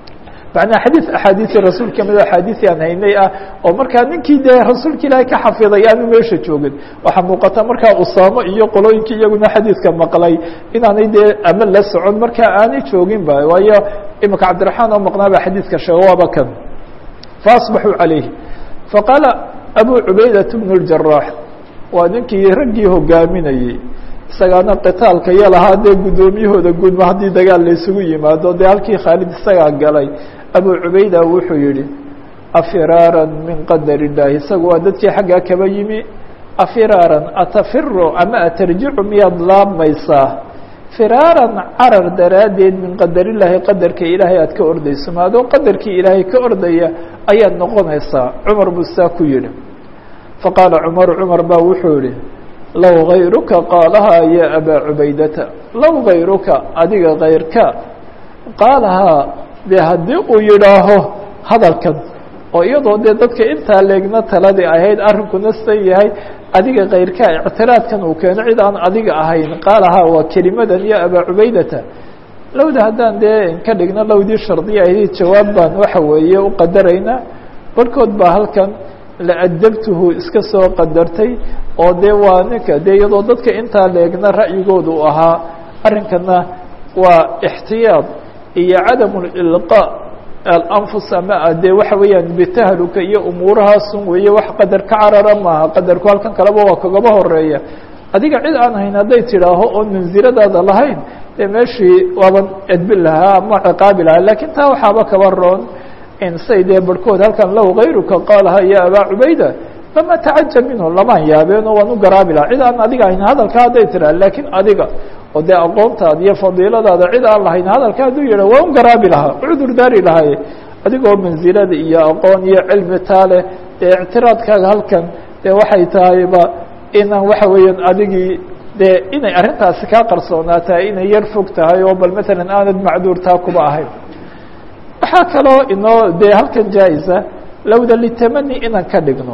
macnaa xadiid axaadiisii rasuul kamid axaadiisii aan haynay ah oo markaa ninkii dee rasuulka ilaahay ka xafiday aanu meesha joogin waxaa muuqata markaa usaamo iyo qolooyinkii iyaguna xadiidka maqlay inaanay dee ama la socon markaa aanay joogin ba waayo imika cabdiraxmaan oo maqnaa ba xadiidka sheego waaba kan faasbaxuu calayhi faqaala abu cubaydat bnu اljarax waa ninkii raggii hogaaminayey isagaana qitaalka iyo lahaa dee guddoomiyahooda gudma haddii dagaal la isugu yimaado dee halkii khaalid isagaa galay abu cubayda wuxuu yihi afiraaran min qadar illaahi isagu waa dadkii xaggaa kaba yimi afiraaran atafiru ama atarjicu miyaad laabmaysaa firaaran carar daraaddeed min qadar illaahi qadarka ilaahay aad ka ordayso maadoo qadarkii ilaahay ka ordaya ayaad noqonaysaa cumar buu saa ku yihi faqaala cumaru cumar baa wuxuu yihi low gayruka qaalahaa ya abaa cubaydata low gayruka adiga kayrka qaalahaa dee haddii uu yidhaaho hadalkan oo iyadoo dee dadka intaa leegna taladii ahayd arrinkuna san yahay adiga kayrka ictiraadkan uu keeno cid aan adiga ahayn qaalahaa waa kelimadan ya abaa cubaydata lowda haddaan dee ka dhigno lowdii shardiya ahayd jawaab baan waxa weeye u qadaraynaa barhkood baa halkan laadabtuhu iska soo qadartay oo dee waa ninka dee iyadoo dadka intaa leegna ra'yigooda u ahaa arrinkana waa ixtiyaad iyo cadam ilqa alanfus ama dee waxa weeyaan bitahluka iyo umuurahaasun weeye wax qadar ka carara maaha qadarku halkan kaleba waa kagaba horeeya adiga cid aan hayn hadday tidhaaho oon mansiladaada lahayn dee meeshii waaban edbin lahaa ama ciqaabi lahaa lakiin taa waxaaba kaba roon say dee barhkood halkan low gayruka qaalaha ya abaa cubayda lama tacajab minhu lamaan yaabeenoo waan u garaabi lahaa cid aan adiga ahayn hadalka hadday tiraa laakiin adiga oo dee aqoontaada iyo fadiiladaada cid aan lahayn hadalka hadduu yidha waan u garaabi lahaa cudur daari lahaye adigoo mansilada iyo aqoon iyo cilmi taa leh dee ictiraadkaaga halkan dee waxay tahayba inaan waxa weeyaan adigii dee inay arrintaasi kaa qarsoonaataa inay yar fog tahay oo bal matalan aanad macduur taa kuba ahayn waxaa kaloo inoo dee halkan jaa-isa lowda litamani inaan ka dhigno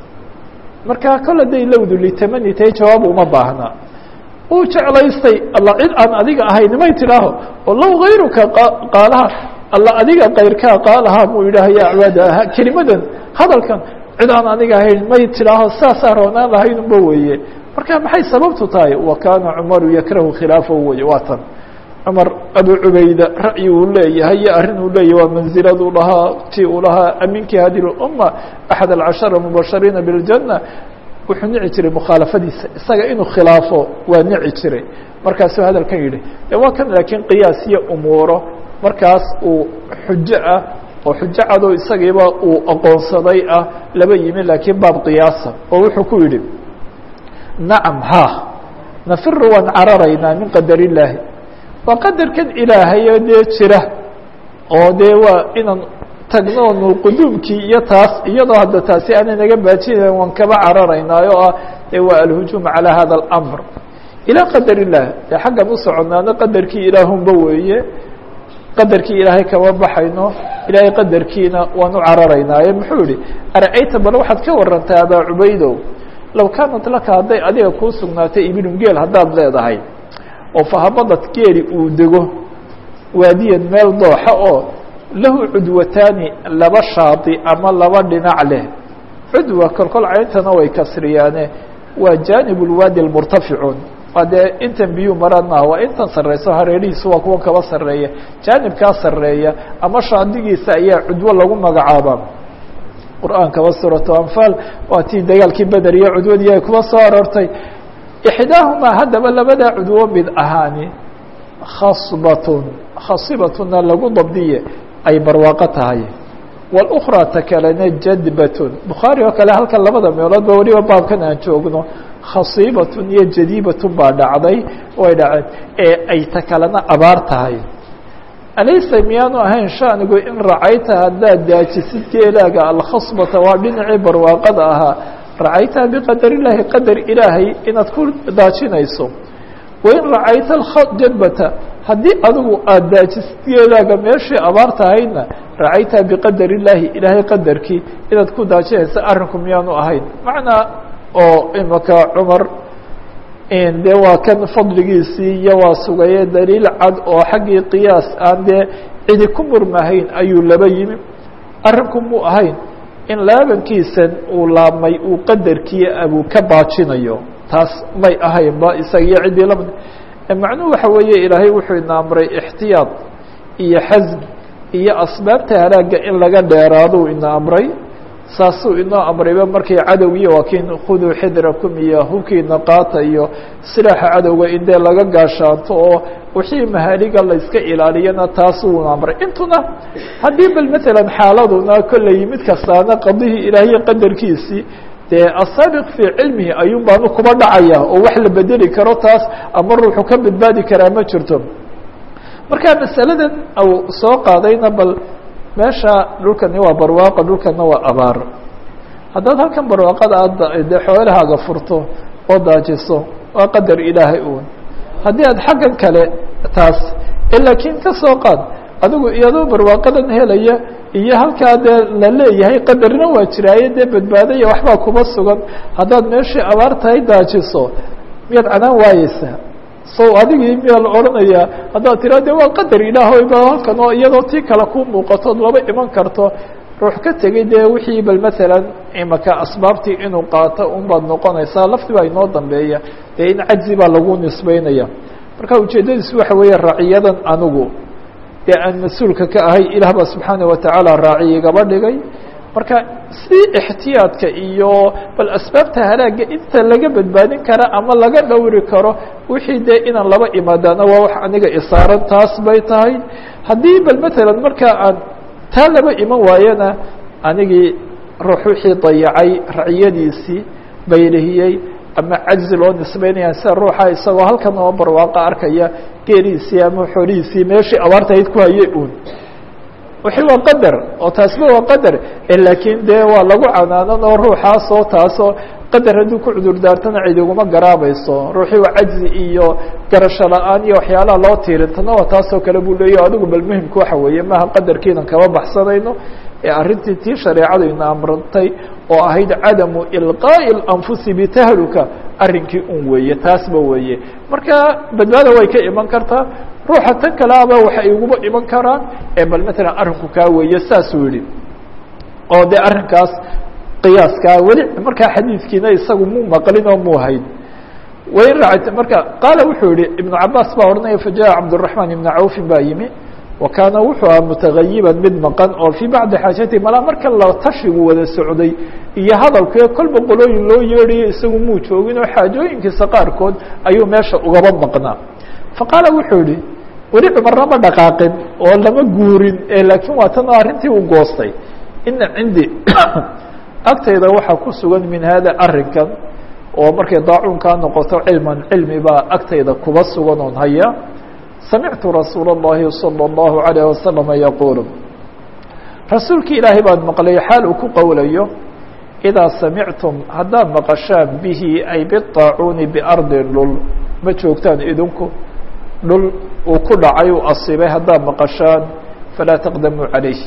marka kole day lowdu litamani tahay jawaab uma baahna uu jeclaystay alla cid aan adiga ahayn may tidhaaho oo low gayruka qaalaha alla adiga kayrkaa qaalaha muu yidhaaha ya acwaada kelimadan hadalkan cid aan adiga ahayn may tidhaaho saasaa roonaan lahaynunba weeye marka maxay sababtu tahay wa kaana cumaru yakrahu khilaafahu weye waa tan cumar abu cubayda ra'yi uu leeyahay iyo arrin uu leeyahay waa manziladuu lahaa ti uu lahaa aminkii hadi lumma axad alcashara mubashariina biاljanna wuxuu nici jiray mukhaalafadiisa isaga inuu khilaafo waa nici jiray markaasuu hadalkan yidhi de waa kan laakiin qiyaas iyo umuuro markaas uu xujo ah oo xujo cadoo isagiiba uu aqoonsaday ah laba yimi laakiin baab qiyaasa oo wuxuu ku yidhi nacam ha nafiru waan cararaynaa min qadar illaahi waa qadarkan ilaahayo dee jira oo dee waa inaan tagno nu quduumkii iyo taas iyadoo hadda taasi aanay naga baajinayn waan kaba cararaynaayo ah dee waa alhujuum calى hada اlamr ilaa qadar illah dee xaggan u soconaano qadarkii ilaahunba weeye qadarkii ilaahay kama baxayno ilaahay qadarkiina waan u cararaynaaye muxuu yihi ara-ayta bal waxaad ka warantaa abaa cubaydow low kaanat laka hadday adiga kuu sugnaatay ibilun geel haddaad leedahay oo fahabadad geeli uu dego waadiyan meel dooxa oo lahu cudwataani laba shaadi ama laba dhinac leh cudwa kolkol cayntana way kasriyaane waa jaanib lwaadi lmurtaficuun waa dee intan biyuu maraan maaha waa intan sarreyso hareerihiisu waa kuwan kaba sarreeya jaanibkaa sarreeya ama shaadigiisa ayaa cudwo lagu magacaabaa qur-aankaba suuratu anfaal waa tii dagaalkii beder iyo cudwadii ay kuba soo aroortay ixdaahumaa haddaba labadaa cudwo mid ahaani khasbatun khasibatuna lagu dabdiye ay barwaaqo tahay wاlأkraa ta kalena jadbatun bukhaari oo kale halkan labada meeloodba weliba baabkan aan joogno khasiibatun iyo jadiibatun baa dhacday way dhaceen ee ay ta kalena abaar tahay alaysa miyaanu ahayn shanigu in racayta haddaad daajisid geelaaga alkhasbata waa dhinacii barwaaqada ahaa racaytaha biqadar illaahi qadar ilaahay inaad ku daajinayso wain racayta jadbata haddii adigu aada daajisid geelaaga meeshii abaar tahaydna racaytaha biqadar illaahi ilaahay qadarkii inaad ku daajinaysa arrinku miyaanu ahayn macnaa oo imaka cumar dee waa kan fadligiisii iyo waa sugaye daliil cad oo xaggii qiyaas aan dee cidi ku murmahayn ayuu laba yimi arrinku muu ahayn in laabankiisan uu laabmay uu qadarkii abuu ka baajinayo taas may ahaynba isaga iyo ciddii lama macnuhu waxa weeye ilaahay wuxuu ina amray ixtiyaad iyo xasm iyo asbaabta halaagga in laga dheeraaduu ina amray saasuu inoo amrayba markay cadowgiiyo waa kiin khuduu xidrakum iyo hubkiina qaata iyo silaaxa cadowga in dee laga gaashaanto oo wixii mahaaliga la iska ilaaliyana taasuu amray intuna haddii bal matalan xaaladuna kolley mid kastaana qadihii ilaahiy qadarkiisii dee asaabiq fii cilmihi ayuun baanu kuba dhacaya oo wax la bedeli karo taas ama ruuxu ka badbaadi karaa ma jirto marka masaladan au soo qaadayna bal meesha dhulkani waa barwaaqo dhulkana waa abaar haddaad halkan barwaaqada aad dee xoolahaaga furto oo daajiso waa qadar ilaahay uun haddii aad xaggan kale taas laakiin ka soo qaad adigu iyadoo barwaaqadan helaya iyo halkaa dee la leeyahay qadarna waa jiraaye dee badbaadaya waxbaa kuba sugan haddaad meeshii abaar tahay daajiso miyaad canaan waayeysaa so adigii miyaa la odhanayaa haddaad tiraa de waa qadar ilaahoy ba halkan oo iyadoo tii kale ku muuqatood laba iman karto ruux ka tegey dee wixii bal matalan imaka asbaabtii inuu qaato un baad noqonaysaa lafti baa inoo dambeeya dee in cajzi baa lagu nisbeynaya marka ujeeddadiisu waxa weeye raaciyadan anigu dee aan mas-uulka ka ahay ilaah baa subxaana watacaala raaciy igaba dhigay marka si ixtiyaadka iyo bal asbaabta halaagga inta laga badbaadin kara ama laga dhowri karo wixii dee inaan laba imaadaana waa wax aniga isaaran taas bay tahay haddii bal matalan markaa aan taa laba iman waayana anigii ruux wixii dayacay raciyadiisii baylihiyey ama cajzi loo nisbeynaya sida ruuxa isagoo halkan oo barwaaqo arkaya geeriisii ama xoolihiisii meeshii abaartahayd ku hayay uun wixii waa qadar oo taasba waa qadar laakiin dee waa lagu canaanan oo ruuxaasoo taasoo qadar hadduu ku cudur daartana cid iguma garaabayso ruuxii waa cajzi iyo garasho la-aan iyo waxyaalaha loo tiirintana waa taasoo kale buu leeya adigu bal muhimka waxa weeye maaha qadarkiinan kama baxsanayno ee arrintii tii shareecadu ina amrantay oo ahayd cadamu ilqaa'i اlanfusi bitahluka arrinkii un weeye taasba weeye marka badbaada way ka iman kartaa ruuxa tan kale aba waxa iguma iman karaan ee bal matalan arrinku kaa weeye saasuu yihi oo dee arrinkaas qiyaaskaa weli markaa xadiidkiina isagu muu maqlin oo muu hayn wain raacayt marka qaala wuxuu yihi ibnu cabaas baa odhanaya fajaءa cabdالرaحman ibna cawfin baa yimi wa kaana wuxuu aha mutagayiban mid maqan oo fii bacdi xaajati malaa marka la tashigu wada socday iyo hadalkee kolba qolooyin loo yeedhayo isagu muu joogin oo xaajooyinkiisa qaarkood ayuu meesha ugaba maqnaa faqaala wuxuu yihi weli cumarna ma dhaqaaqin oo lama guurin laakiin waa tan oo arrintii u goostay ina cindi agtayda waxaa ku sugan min hada arrinkan oo markay daacuunkaa noqoto cilman cilmi baa agtayda kuba sugan oon haya samictu rasuula الlahi salى الlahu عalيه wasalama yaquulu rasuulki ilaahay baan maqlay xaal uu ku qowlayo idaa samictum haddaad maqashaan bihi ay biطaacuuni biardin dhul ma joogtaan idinku dhul uu ku dhacay uu asibay haddaad maqashaan falaa taqdamuu calayh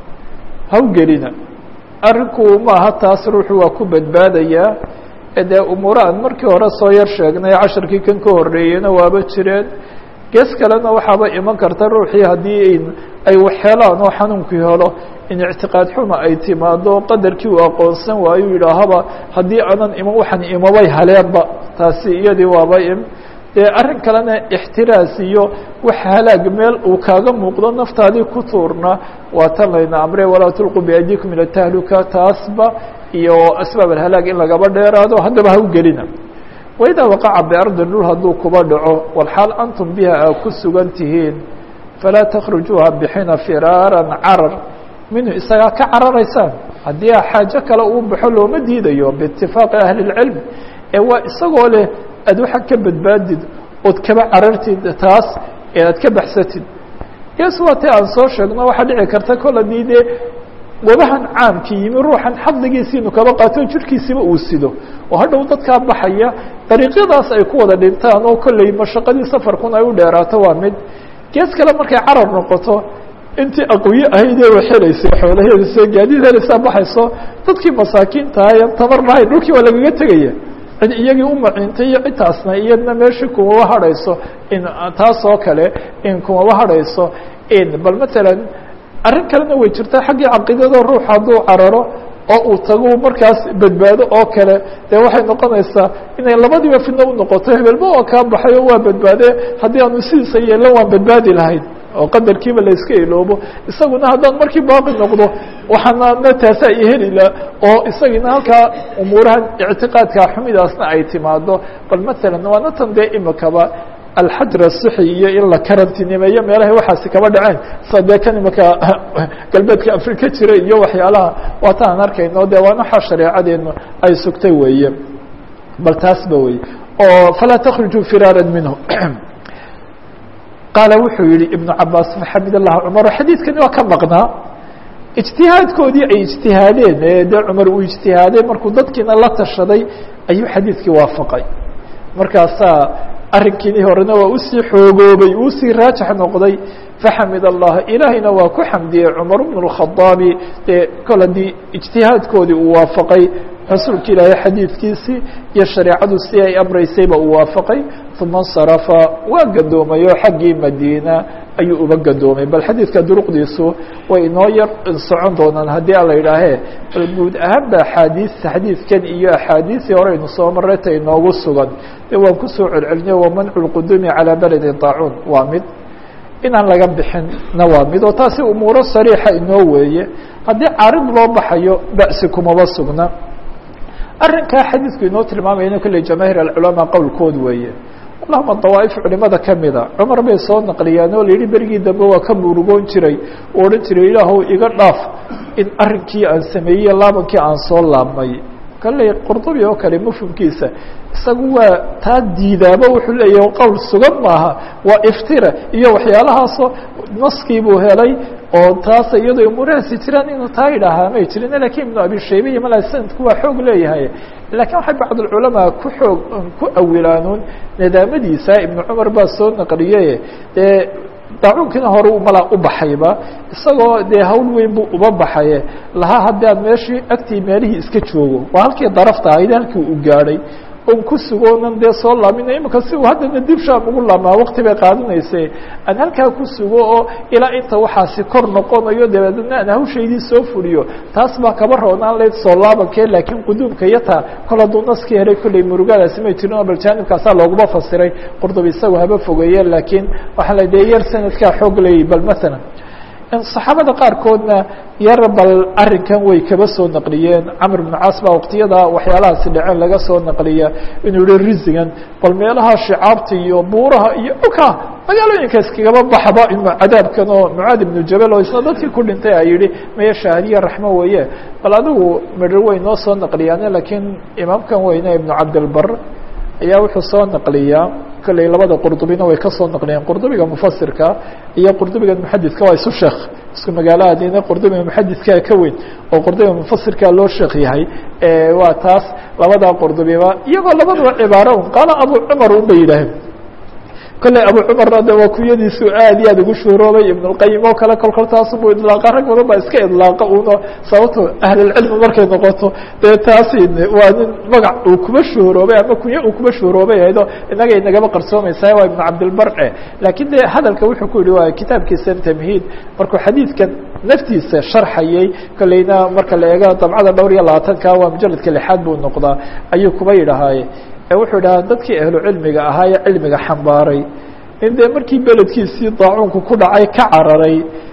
hawgelina arrinku maaha taas ruuxu waa ku badbaadayaa ee dee umuura aan markii hore soo yar sheegnay casharkii kan ka horreeyeyna waaba jireen gees kalena waxaaba iman karta ruuxii haddii ay waxheelaan oo xanuunkii helo in ictiqaad xuma ay timaado qadarkii uu aqoonsan waayo yidhaahaba haddii aanan iman waxaan imabay haleenba taasi iyadii waaba im dee arrin kalena ixtiraas iyo wax halaag meel uu kaaga muuqdo naftaadii ku tuurna waa tan layna amre walaa tulquu biaydikum ila tahluka taasba iyo asbaab alhalaag in lagaba dheeraado haddaba ha u gelina waidaa waqaca biardin dhul hadduu kuba dhaco walxaal antum biha aa ku sugan tihiin falaa takhrujuuha bixina firaaran carar minhu isagaa ka cararaysaan haddii a xaajo kale uu baxo looma diidayo biitifaaqi ahli اlcilm ee waa isagoo leh aad waxaa ka badbaadid ood kaba carartid taas ee aad ka baxsatid yes waa ti aan soo sheegno waxaa dhici karta kol haddii dee wabahan caamki yimi ruuxan xadligiisiinu kaba qaato jirkiisiba uu sido oo hadhow dadkaa baxaya dariiqyadaas ay ku wada dhintaan oo kolley mashaqadii safarkun ay u dheeraato waa mid gees kale markay carar noqoto intii aqwiye ahaydee wa helaysay xoolaheedase gaadiid helaysaa baxayso dadkii masaakiintaha en tamar lahayn dhulkii waa lagaga tegaya cid iyagii u maciintay iyo cidtaasna iyadna meeshii kumaba hadhayso in taas oo kale in kumaba hadhayso in bal matalan arrin kalena way jirtaa xaggii caqiidada ruux hadduu cararo oo uu tago markaas badbaado oo kale dee waxay noqonaysaa inay labadiiba fidno u noqoto hebelba oo kaa baxay oo waa badbaade haddii aanu sidiisa yeelan waan badbaadi lahayn oo qadarkiiba la iska iloobo isaguna haddaan markii baaqi noqdo waxaana taasaa i helila oo isagina halkaa umuurahan ictiqaadka xumidaasna ay timaado bal matalan waana tan dee imikaba alxajr asuxi iyo in la karantinimeeyo meelahay waxaasi kaba dhaceen sa dee kan imika galbeedka afrika jira iyo waxyaalaha waata aan arkayno dee waan waxaa shareecadeenu ay sugtay weeye bal taasba wey oo falaa takhrujuu firaara minhu qaala wuxuu yihi ibnu cabaas maxamed allah cumar xadiidkani waa ka maqnaa ijtihaadkoodii ay ijtihaadeen ee dee cumar uu ijtihaaday markuu dadkiina la tashaday ayuu xadiidkii waafaqay markaasaa arrinkiini horena waa usii xoogoobay uusii raajax noqday faxamid allah ilaahayna waa ku xamdiyey cumar bnu اlkhadaabi dee kol haddii ijtihaadkoodii uu waafaqay rasuulka ilaahay xadiidkiisii iyo shareecadu si ay amraysayba uu waafaqay uma اnsarafa waa gadoomay oo xaggii madiina ayuu uba gadoomay bal xadiidka duruqdiisu way inoo yar socon doonaan haddii a la yidhaahee bal guud ahaan ba axaadiis xadiidkan iyo axaadiisii hore aynu soo marayta inoogu sugan de waan kusoo celceliniye wamancu lquduumi calaa beledi daacuun waa mid inaan laga bixinna waa mid oo taasi umuuro sariixa inoo weeye haddii carid loo baxayo ba'si kumaba sugna arrinkaa xadiidku inoo tilmaamayana kolley jamaahiir alculamaa qowlkood weeye allahuma dawaa'if culimada kamida cumar bay soo naqliyaan oo la yihi berigii dambe waa ka murugoon jiray oo odhan jiray ilaahow iga dhaaf in arrinkii aan sameeyey laabankii aan soo laabmay kalley qurdubi oo kale mafhumkiisa isagu waa taa diidaaba wuxuu leeyahy qowl sugan maaha waa iftira iyo waxyaalahaasoo naskii buu helay oo taas iyadoo umuurahaasi jiraan inuu taa idhaahaa may jirin lakin ibnu abi shayba iyo mala sanadku waa xoog leeyahay lakin waxay bacdulculamaa ku xoog ku awilaanuun nidaamadiisa ibnu cumar baa soo naqliyey dee daacuunkiina hore malaa u baxayba isagoo dee hawl weyn buu uba baxaye lahaa haddii aad meeshii agtii meelihii iska joogo waa halkii darafta ahayd halkii u gaadhay on ku sugoonan dee soo laamina imika si uu haddana dib shaam ugu laamaa wakti bay qaadanayse aan halkaa ku sugo oo ilaa inta waxaasi kor noqonayo dabeedna aan hawshaydii soo fuliyo taas baa kaba roonaan layd soo laabankee laakiin quduumka iyo taa kol hadduu naskii helay kolley murugadaasi may jirin oo bal jaanibkaasaa looguma fasiray qurdubi isagu haba fogeeye laakiin waxaa la dee yar sanadkaa xoog leeyay bal masalan saxaabada qaarkoodna yar bal arrinkan way kaba soo naqliyeen camr bn caas baa waqtiyada waxyaalahaasi dhaceen laga soo naqliya inuu yihi risigan bal meelaha shicaabta iyo buuraha iyo dhulka magaalooyinka iskagaba baxba cadaabkan oo mucaad ibnu jabal oo isna dadkii ku dhintay a yihi maya shaahadiya raxmo weeye bal adigu midho way noo soo naqliyaane lakiin imaamkan weyne ibnu cabdilbar ayaa wuxuu soo naqliyaa kolley labada qurdubina way ka soo naqliyeen qurdubiga mufasirka iyo qurdubiga muxadidka waa isu sheekh isku magaalahaadina qurdubiga muxadidkaa ka weyn oo qurdubiga mufasirka loo sheekh yahay waa taas labadaa qurdubiba iyagoo labadaba cibaaro un qaala abu cumar un bay yidhaaheen kolley abu cumarna de waa kuyadiisu aad iyo aad ugu shuuroobay ibn اlqayim oo kale kol kol taasubuu idlaaqa rag badan baa iska idlaaqa uno sababto ahlulcilmi markay noqoto dee taasi waa nin magac uu kuba shuuroobay ama kunye uu kuba shuuroobay ahaydo inaga inagaba qarsoomaysaa waa ibn cabdilbarce laakiin de hadalka wuxuu ku yihi waa kitaabkiisa tamhiid markuu xadiidkan naftiisa sharxayey kolleyna marka la eego dabcada dhowr iyo labaatanka waa mujaladka lixaad buu noqdaa ayuu kuba yidhahaaye wuxuu dhahaa dadkii ahlu cilmiga ahaa ee cilmiga xambaaray in dee markii beledkiisii daacuunku ku dhacay ka cararay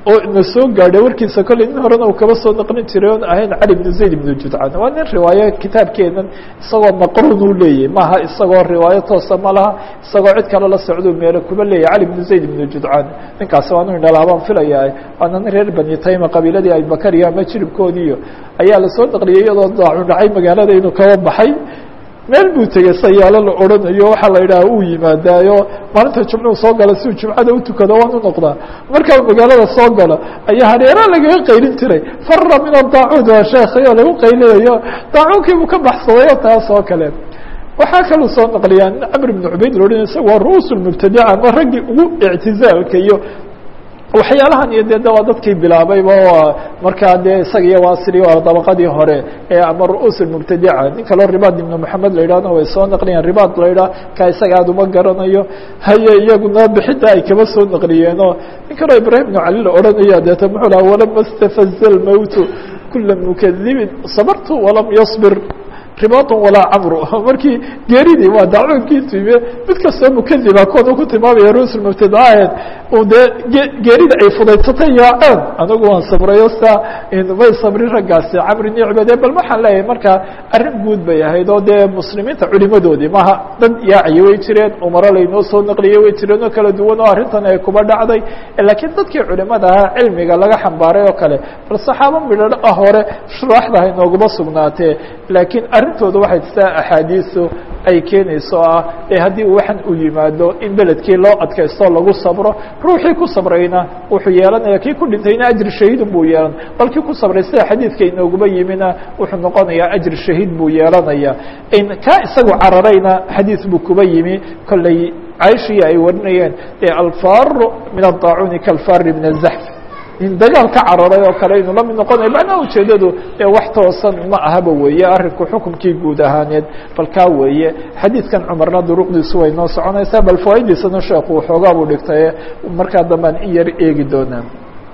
oo na soo gaadhay warkiisa kolley nin horena uu kaba soo naqlin jiray oon ahayn cali bnu zayd ibnu judcaan waa nin riwaayo kitaabkeenan isagoo maqruun uu leeyahy maaha isagoo riwaayo toosa ma laha isagoo cid kale la socduu meelo kuba leeyahy cali bnu zayd ibnu judcaan ninkaasi waa inu dhalaabaan filayaa waana nin reer bani tayma qabiiladii abibakar iyo ama jiribkoodiiyo ayaa lasoo naqliyey iyadoo daacun dhacay magaalada inuu kaba baxay meel buu tegey sayaalo la odhanayo waxaa la yidhaha uu yimaadaayo maalinta jumcuhu soo gala siuu jumcada utukado waan u noqdaa markaa magaalada soo galo ayaa hareera lagaga qaylin jiray fara min adaacuud waa sheekhay oo lagu qaylinayo daacuunkii buu ka baxsadayo taas oo kale waxaa kaluu soo naqliyaa nin camr ibn cubayd la odhanay isaga waa ru'uus lmubtadica ama raggii ugu ictizaalka iyo waxyaalahan iyo de waa dadkii bilaabayba markaa dee isaga iyo wasri waa dabaqadii hore ee ama ru'uus mubtadica nin kaloo ribaad ibnu maxamed la yidhahna way soo naqliyeen ribaad la yidhah ka isaga aad uma garanayo haye iyaguna bixidda ay kaba soo naqliyeenoo nin kaloo ibrahim ibnu cali la odhanaya deeta muxuu laha walama stafaza lmowtu kula mukadibin sabartu walam yasbir ribaatun walaa camru markii geeridii waa dacwoonkii timiye mid kastoo mukadiba kood ku tilmaamaya rusul mubtadacaheed uu dee geerida ay fudaysatay yaaceen anigu waan sabrayo saa may sabrin raggaasi camri nicbade bal waxaan leeyahay markaa arrin guud bay ahayd oo dee muslimiinta culimadoodii maha dad yaacaya way jireen umaro laynoo soo naqliyey way jireen oo kala duwan oo arrintan ay kuba dhacday laakiin dadkii culimada ahaa cilmiga laga xambaaray oo kale bal saxaabo midho ah hore shuraaxda hay nooguma sugnaatee laakiin arrintooda waxay taa axaadiisu ay keenayso ah ee haddii waxan uu yimaado in beledkii loo adkaysto lagu sabro ruuxii ku sabrayna wuxuu yeelanaya kii ku dhintayna ajri shahiidun buu yeelan bal kii ku sabray sida xadiidka inooguba yimina wuxuu noqonayaa ajri shahiid buu yeelanaya kaa isagu cararayna xadiid buu kuba yimi kolley caishii ay warinayeen ee alfaaru min adaacuuni kalfaari min azaxf in dagaal ka cararay oo kale inuu la mid noqonayo macnaha ujeedadu ee wax toosan ma ahaba weeye arrinku xukumkii guud ahaaneed bal kaa weeye xadiidkan cumarna duruqdiisu way noo soconaysaa bal fawaa'idiisana sheekhu waxoogaa buu dhigtaye markaa dambaan in yar eegi doonaa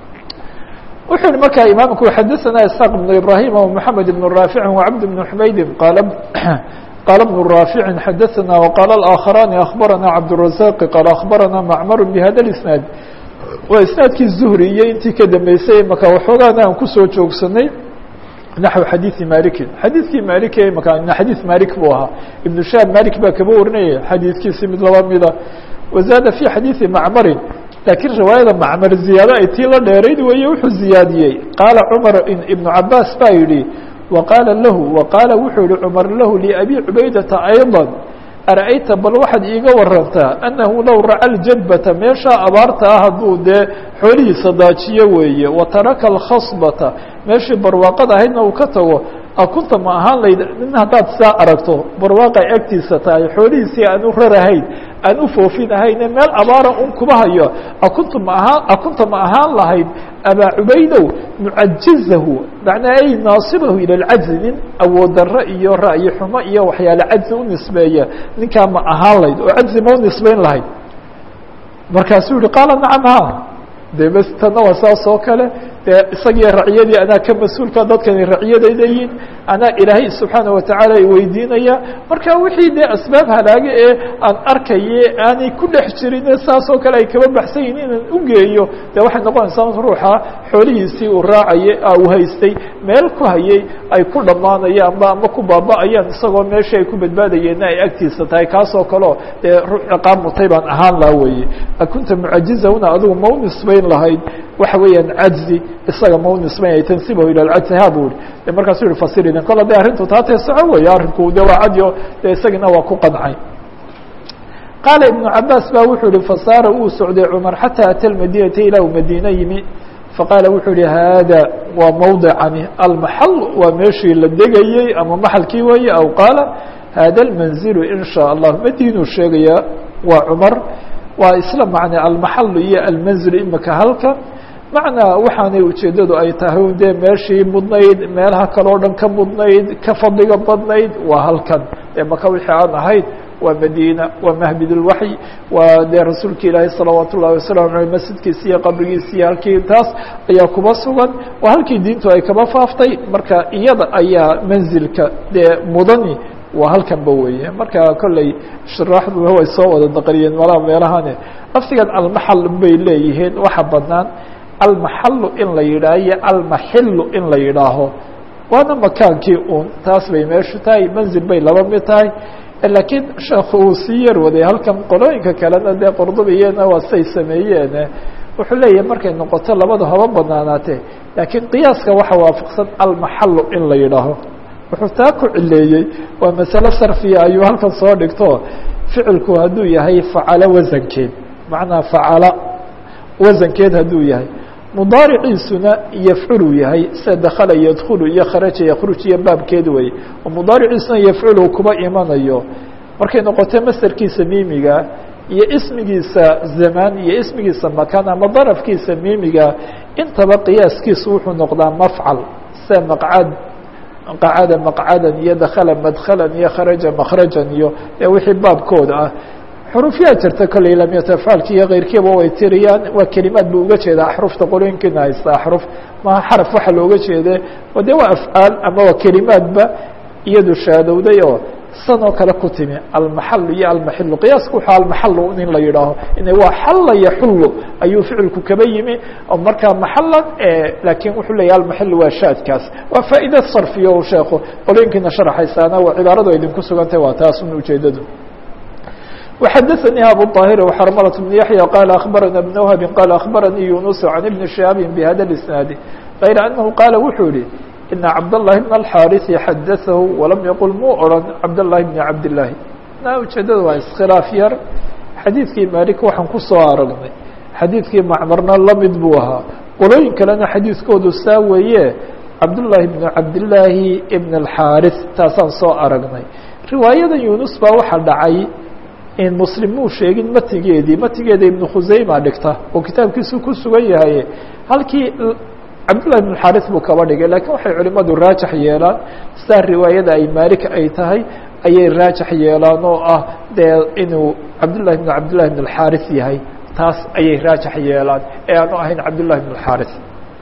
wuxuu yihi markaa imaamku xadaثana isxaaq بن ibrahim ومحamed بن raafici وcabd بن xumaydi qaala qala بن raafici xadaثana وqala الآkخarani aخbarana cabdالرazaq qaala aخbarana macmar bhada الاسnaad waa isnaadkii zuhri iyo intii ka dambeysay maka waxoogaana aan kusoo joogsanay naxو xadiiثi maliki xadiidkii maliki maka xadiiث malik buu ahaa ibnu shaab malik baa kaba warinaya xadiidkiisi mid laba mida wazaada fi xadiiثi macmarin laakiin riwaayada macmar ziyaado ay tii la dheerayd weeye wuxuu ziyaadiyey qaala cumar ibnu cabaas baa yidhi waqaala lahu waqaala wuxuu yihi cumar lahu liabi cubaydata ayضا ara'ayta bal waxaad iiga warantaa annahu low raca ljadbata meeshaa abaarta ah hadduu dee xoolihiisa daajiyo weeye wa taraka alkhasbata meeshii barwaaqada ahaydna uu ka tago akunta ma ahaan layd nin haddaad saa aragto barwaaqay agtiisa tahay xoolihiisii aan u rarahayn aan u foofin ahayne meel abaara un kuba hayo akunta ma ahaan akunta ma ahaan lahayd abaa cubaydow mucajizahu macnaa ay naasibahu ila lcajzi nin awood darro iyo ra'yi xumo iyo waxyaale cajzi u nisbeeya ninkaa ma ahaan layd oo cajzi ma u nisbeyn lahayd markaasuu yihi qaala nacam ha de bes tana waa saas oo kale dee isagiyo raciyadii anaa ka mas-uulka dadkani raciyadayda yihin anaa ilaahay subxaana watacaala i weydiinaya marka wixii dee asbaab halaaga ee aan arkaye aanay ku dhex jirin saas oo kale ay kaba baxsan yihin inaan ugeeyo de waxay noqonaysaa ruuxa xoolihiisii uu raacayay uu haystay meel ku hayay ay ku dhammaanayaan ama ama ku baaba-ayaan isagoo meeshii ay ku badbaadayeenna ay agtiisa tahay kaasoo kaleo dee ruux ciqaab mutay baan ahaan laha weye akunta mucajizahuna adigu ma u nisbayn lahayd waxa weeyaan cajzi isaga ma u nisbaynay tansibahu ila lcajzi ha bu i markaasuu yihi fasiriden kol hadday arrintu taa tee soco weeye arrinku de waa cadyo de isagina waa ku qancay qaala ibnu cabaas ba wuxuu yihi fasaara uu socday cumar xataa ata lmadinata ilaa uu madiine yimi faqaala wuxuu yihi haada waa mawdicani almaxal waa meeshii la degayey ama maxalkii weeye aw qaala hada almanzilu in shaa allah madiinuu sheegaya waa cumar waa isla macnaa almaxalu iyo almanzilu imika halkan macnaa waxaanay ujeeddadu ay tahay dee meeshii mudnayd meelaha kaleo dhan ka mudnayd ka fadliga badnayd waa halkan ee maka wixii aan ahayd waa madiina waa mahbid اlwaxy waa dee rasuulka ilaahi salawaat ullahi wasalam aleyh masjidkiisi iyo qabrigiisi iyo halkii taas ayaa kuba sugan waa halkii diintu ay kaba faaftay marka iyada ayaa manzilka dee mudani waa halkanba weeye marka kolley shuraaxduna way soo wada daqriyeen malaha meelahane laftigan almaxal bay leeyihiin waxa banaan almaxalu in la yidhaaho iyo almaxilu in la yidhaaho waana makaankii un taas bay meeshu tahay manzil bay laba mid tahay laakiin sheekhu uu sii yar waday halkan qolooyinka kalena dee qurdubiyena waa say sameeyeen wuxuu leeyahay markay noqoto labada haba banaanaatee laakiin qiyaaska waxa waafaqsan almaxalu in la yidhaaho wuxuu taa ku cileeyey waa masale sarfiya ayuu halkan soo dhigto ficilku hadduu yahay facalo wasankeed macnaa facala wasankeed hadduu yahay mudaariciisuna yafculu yahay sida dakala yadkulu iyo kharaja yakruj iyo baabkeed wey oo mudaariciisuna yafculu kuba imanayo markay noqoto masderkiisa miimiga iyo ismigiisa zamaan iyo ismigiisa makan ama darafkiisa miimiga intaba qiyaaskiisu wuxuu noqdaa mafcal sida maqcad qacada maqcadan iyo dakala madkhalan iyo kharaja makhrajan iyo ee wixii baabkooda ah xurufyaa jirta kolley lamyatafaalki iyo keyrkiiba way tiriyaan waa kelimaad buu uga jeedaa axrufta qolooyinkiina haysta axruf maha xaraf waxa looga jeede oo de waa afcaal ama waa kelimaadba iyadu shaadowday oo san oo kale ku timi almaxalu iyo almaxilu qiyaaska wuxuu almaxalu in la yidhaaho ina waa xalla yaxullu ayuu ficilku kaba yimi oo markaa maxalan laakiin wuxuu leeyahy almaxilu waa shaadkaas waa faa'iida sarfiyo u sheeko qolooyinkiina sharaxaysaana waa cibaaradu idinku sugantay waa taas un ujeedadu وxdثnي أbو طاهر وxرملة بن يحيى قال أخبرنا بن وهب قال أخبرني يونس عن بن شهاب بhذا الاسناaد غير أنه قال wuxuu yihi إن cبدالله بن الحاrث xdثه ولم يقل muu oran cبداللahi بن عبداللahi ujeedada waa iskhiلاaf yar xadيiثkii mالك waxaan kusoo aragnay xadيiثkii macmrna lamid buu ahaa qolooyin kalena xadيiثkoodu saa weeye cبداللahi بن عبداللahi بن الحاrث taasaan soo aragnay riwaayada يuنس baa waxa dhacay in muslim muu sheegin matigeedii matigeeda ibnu khuseyma dhigta oo kitaabkiisu ku sugan yahay halkii cabdullahi ibn xaris buu kaba dhigay lakiin waxay culimadu raajax yeelaan sidaa riwaayada ay maalik ay tahay ayay raajax yeelaan oo ah dee inuu cabdullahi bn cabdillahi bn alxaris yahay taas ayay raajax yeelaan ee aanu ahayn cabdullahi bn alxaris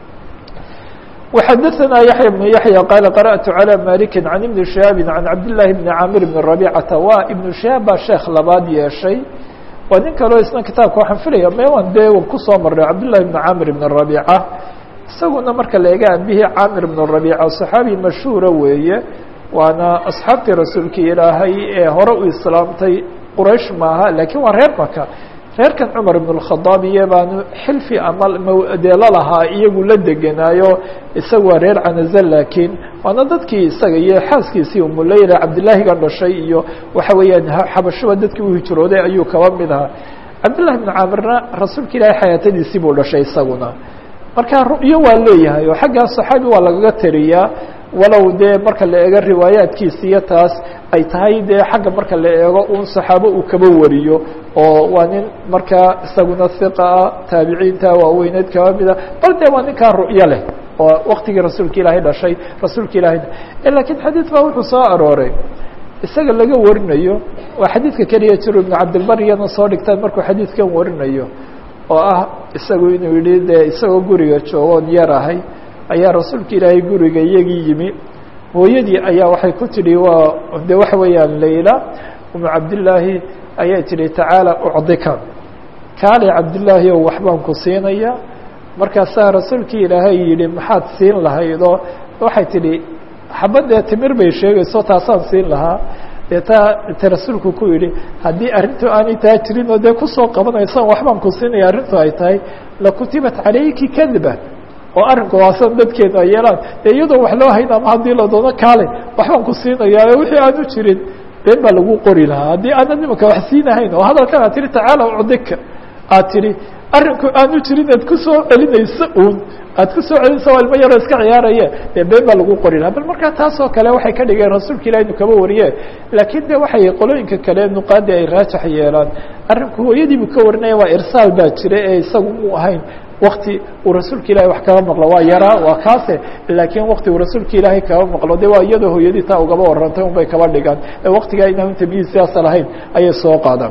وxdثnا يحيى بن يحيى قال قرأت على مالك عن بن شهاب عن عبد الله بن عامر بن ربيعة waa iبن شهاب baa sheekh labaad yeeshay waa nin kaleo isna kitaabka waxaan filaya mewan de kusoo maray cabdاللahi بن عامر بن ربيعة isaguna marka la ega abihii cاamir بن ربيعة صحaabi mashhuura weeye waana أصxaabtii rasuulki ilaahay ee hore u islaamtay qraish maaha lakiin waa reer maka reerkan cumar ibn الkhadaab iyo baanu xilfi ama dee lalahaa iyagu la degenaayo isaga waa reer canaze laakiin waana dadkii isaga iyo xaaskiisii umuleyla cabdillaahiga dhashay iyo waxa weeyaan xabashuba dadkii u hijrooday ayuu kaba mid ahaa cabdillahi bn caamirna rasuulka ilaahay xayaatadiisii buu dhashay isaguna marka ru'yo waa leeyahay oo xaggaa saxaabi waa lagaga tariyaa walow dee marka la eego riwaayaadkiisa iyo taas ay tahay dee xagga marka la eego un saxaabo uu kaba wariyo oo waa nin markaa isaguna hiqa ah taabiciinta waaweyneed kaba mida bal dee waa ninkaa ru'yo leh oo waktigii rasuulka ilaahay dhashay rasuulka ilahay lakiin xadiid baa wuxuu soo arooray isaga laga warinayo waa xadiidka keliya jiro ibnu cabdilbar iyana soo dhigtaan markuu xadiidkan warinayo oo ah isagu inuu yihi dee isagoo guriga joogoon yar ahay ayaa rasuulka ilaahay guriga iyagii yimi hooyadii ayaa waxay ku tidhi waa de waxa weeyaan layla umu cabdillaahi ayay tidhi tacaala ucdika kaali cabdillaahi ow waxbaan ku siinaya markaasaa rasuulkii ilaahay yihi maxaad siin lahaydoo waxay tidhi xabadee timir bay sheegayso taasaan siin lahaa dee taa te rasuulku ku yidhi haddii arrintu aanay taa jirin oo dee kusoo qabanaysan waxbaan ku siinaya arrintu ay tahay lakutibat calayki kadba oo arrinku waasan dadkeenu ay yeelaan dee iyadoo wax loo hayn ama haddii la doono kaale waxbaan ku siinayaa wixii aanu jirin been baa lagu qori lahaa haddii aanad nimanka wax siinahayn oo hadalkan aad tihi tacaala ucdika aad tidhi arrinku aanu jirin aad kusoo celinayso uun aad kusoo celinaysa waa ilmo yaroo iska ciyaaraye dee been baa lagu qori lahaa bal markaa taasoo kale waxay ka dhigeen rasuulka ilah inu kaba wariye laakiin de waxay qolooyinka kale nuqaadi ay raajax yeelaan arrinku hooyadiibuu ka warinaya waa irsaal baa jira ee isagu muu ahayn wakti uu rasuulka ilahay wax kaba maqlo waa yaraa waa kaase laakiin wakti uu rasuulka ilaahay kaba maqlo de waa iyadoo hooyadii taa ugaba warantay un bay kaba dhigaan ee waktigaa inaan tamyiid siyaasa lahayn ayay soo qaadaan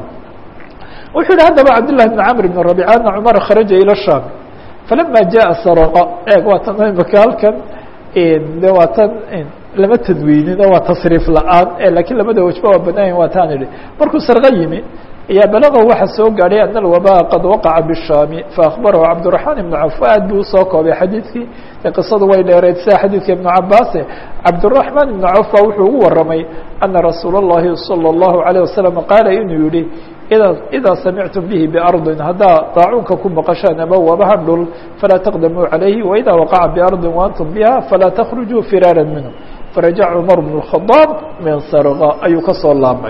wuxuu yihi haddaba cabdالlahi بn cmr بn رabيc ana cmara kharaja ilى sham falama jaءa sarqa eeg waa tan imaka halkan de waa tan lama tadwiinino waa tasriif la-aan lakiin labada wajba waa banaayan waa taan idhi markuu sarqa yimi ayaa balaqo waxa soo gaadhay ana alwabaa qad waqaca bishaami faakbarahu cabdiraxmaan ibnu caf aad buu usoo koobay xadiidkii e qisadu way dheereyd sida xadiidka ibnu cabaase cabdiraxmaan ibnu caf baa wuxuu ugu waramay ana rasuula اllahi salى اllahu عalيه wasalam qaala inuu yihi ida idaa samictum bihi biardin haddaa daacuunka ku maqashaan ama wabahan dhul falaa taqdamuu calayhi waida waqaca biardin waantum biha falaa takhrujuu firaara minhu farajac cumar bn الkhadaab min sarqa ayuu kasoo laabmay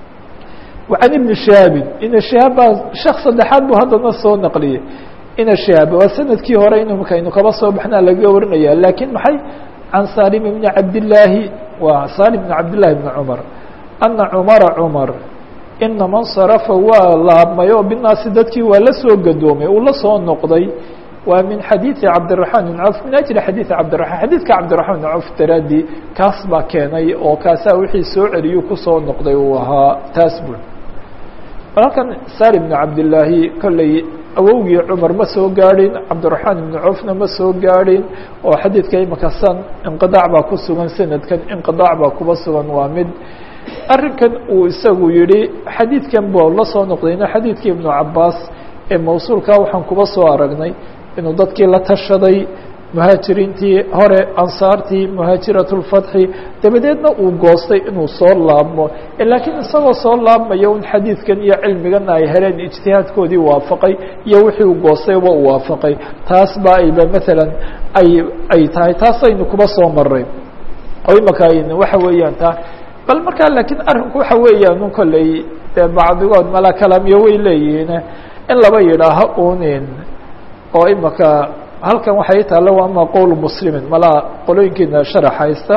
وعن iبن شهاaب iن شهاaب baa شhek saddexaad buu haddana soo نqliyey iن شهاaب waa sanadkii hore in mkaynu kaba soo baxna laga warinaya lakin maxay عan salim بن cabdاللaahi wa salim بن cabdاللahi بن cمر أنa cمara cمر inama انصرفa waa laabmay oo binaasi dadkii waa la soo gadoomay uu la soo noqday waa min xadiiثi cabdiلرaحman بن cوf min أجli xadiiثi cabdiرaحman xadiidka cabdiرaحman بن cوf daraadi kaas baa keenay oo kaasaa wixii soo celiyu kusoo noqday uu ahaa taas bul halkan sar بن cabdالlaahi kolley awowgii cmar ma soo gaadhin cabdiرaحmaan iبn cofna ma soo gaadhin oo xadiidka imika san inqiطaac baa ku sugan sanadkan inqiطaac baa kuba sugan waa mid arrinkan uu isagu yihi xadiidkan bu la soo noqdayna xadiidkii iبnu cabaas ee mawsuulka waxaan kuba soo aragnay inuu dadkii la tashaday muhaajiriintii hore ansaartii muhaajiraة الfatxi dabadeedna uu goostay inuu soo laabmo laakiin isagoo soo laabmaya un xadiidkan iyo cilmigana ay heleen ijtihaadkoodii waafaqay iyo wixii uu goostayba u waafaqay taas ba ayba maala ay ay tahay taasaynu kuba soo maray oo imaka waxa weeyaan ta bal markaa laakiin arrinku waxa weeyaan un kolley dee bacdigood mala kalaamyo way leeyihiin in laba yidhaaho unin oo imaka halkan waxay taalla waa ama qowl muslimin malaa qolooyinkiina sharax haysta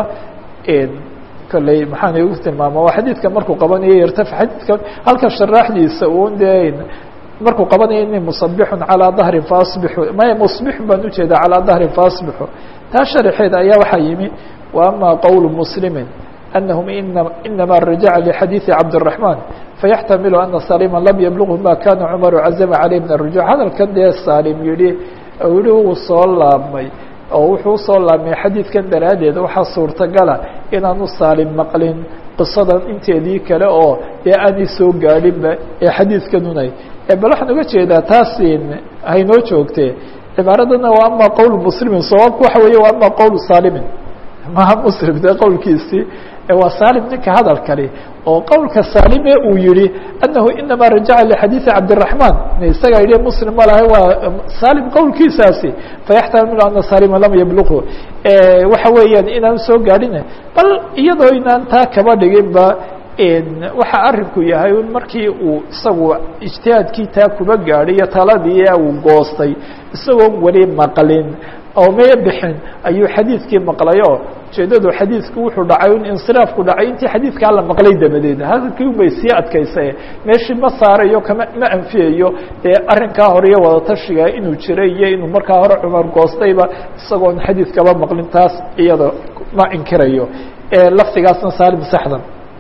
kolley maxaan igu tilmaama waa xadiidka markuu qabanayo yartafi xadiidka halkan sharaaxdiisa un de markuu qabanayo ini musabixun calaa dahrin faasbixu maya musbixun baan ujeedaa calaa dahrin faasbixu taa sharaxeeda ayaa waxaa yimi wa ama qowl muslimin أنهم إنما رجع لحديث عبد الرحمن فيحتمل أن سالما لم يبلغه ما كان عمر عزم عليه من الرجوع hadalkan dee saalim yihi yihi wuu soo laabmay oo wuxuu usoo laabmay xadiidkan daraaddeed waxaa suurtagala inaanu saalim maqlin qisadan inteedii kale oo dee aanay soo gaadhinba ee xadiidkanunay bal waxaan uga jeedaa taas haynoo joogtee cibaaradana waa ama qowl muslimin sawaabku waxa weeye waa ama qowl saalimin maha muslim dee qowlkiisii waa salim ninka hadalkani oo qowlka saalime uu yihi anahu inama rajaca lxadiiثi cabdiلرaحman isaga yihi muslim ma lahay waa salim qowlkiisaasi fayaxtamilu ana salima lam yabluqu waxa weeyaan inaan soo gaadhin bal iyadoo inaan taa kaba dhiginba waxa arinku yahay markii uu isagu ijtihaadkii taa kuba gaadhiyo taladii uu goostay isagoon weli maqlin oo maya bixin ayuu xadiidkii maqlayo ujeedadu xadiidku wuxuu dhacay in insiraafku dhacay intii xadiidkaa la maqlay dabadeed hadalkii ubay sii adkaysae meeshii ma saarayo kama ma anfiyayo dee arrinkaa hore iyo wadatashiga inuu jiray iyo inuu markaa hore cumar goostayba isagoon xadiidkaba maqlin taas iyada ma inkirayo laftigaasna saalim saxdan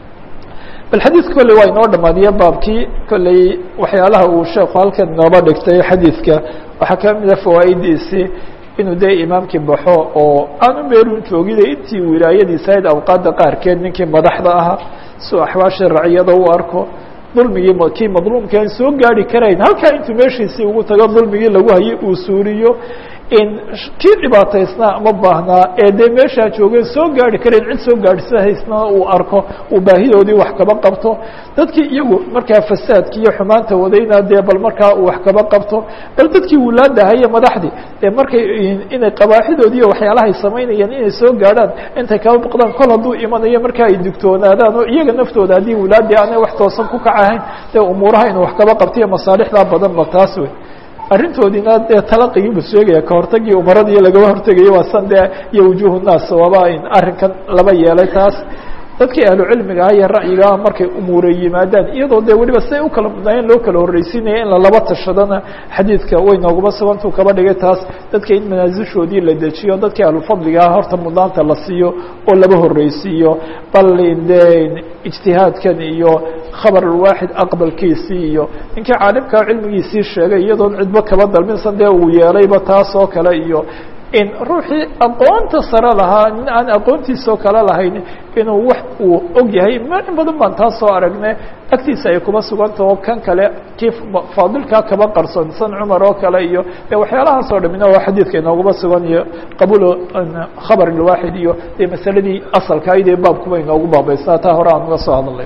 bal xadiidka kolley waa inoo dhamaadiye baabkii kolley waxyaalaha uu sheeku halkan nooba dhigtay xadiidka waxaa ka mida fawaa'idiisii inuu dee imaamkii baxo oo aanu meelun joogida intii wilaayadiisa ahayd awqaadda qaarkeed ninkii madaxda ahaa suu axwaashii raciyada u arko dulmigii kii madluumkii aan soo gaari karayn halkaa intuu meeshiisii ugu tago dulmigii lagu hayay uu suuriyo in kii dhibaataysnaa ama baahnaa ee dee meeshaa joogeen soo gaari karayn cid soo gaadhsahaysnaa uu arko uu baahidoodii wax kaba qabto dadkii iyagu markaa fasaadki iyo xumaanta wadayna dee bal markaa uu wax kaba qabto bal dadkii wulaadahaye madaxdii dee markay inay qabaaxidoodii iyo waxyaalahay samaynayaan inay soo gaadhaan intay kaba baqdaan kol hadduu imanayo markaa ay digtoonaadaan oo iyaga naftooda haddii wulaadii aanay wax toosan ku kacahayn dee umuuraha inuu wax kaba qabtiyo masaalixdaa badan ba taas wey arrintoodiina dee talaqigii buu sheegaya kahortagii umaradii lagaba hortegayo waa san dee iyo wujuuhu naas waaba in arrinkan laba yeelay taas dadkii ahlu cilmiga ah iyo ra'yigaa markay umuure yimaadaan iyadoo dee weliba siday u kala mudnaayeen loo kala horreysiinaya in lalaba tashadana xadiidka way nooguma sugantuu kaba dhigay taas dadka in manaasishoodii la dejiyo dadkii ahlufadligaa horta mudnaanta la siiyo oo laba horreysiiyo bal de ijtihaadkan iyo khabar alwaaxid aqbalkiisii iyo ninkii caalimkaa cilmigiisii sheegay iyadoon cidbo kaba dalminsan dee uu yeelayba taas oo kale iyo in ruuxii aqoonta sare lahaa nin aan aqoontiisoo kale lahayn inuu wax uu og yahay in badan baan taa soo aragne agtiisa ay kuma sugantao kan kale kii faadilkaa kaba qarsoon san cumar oo kale iyo de waxyaalahaas oo dhamina waa xadiidka inooguma sugan iyo qabuul khabar ilwaaxid iyo dee masaladii asalkayd ee baabkuba inoogu baabaysaa taa hore aan uga soo hadalnay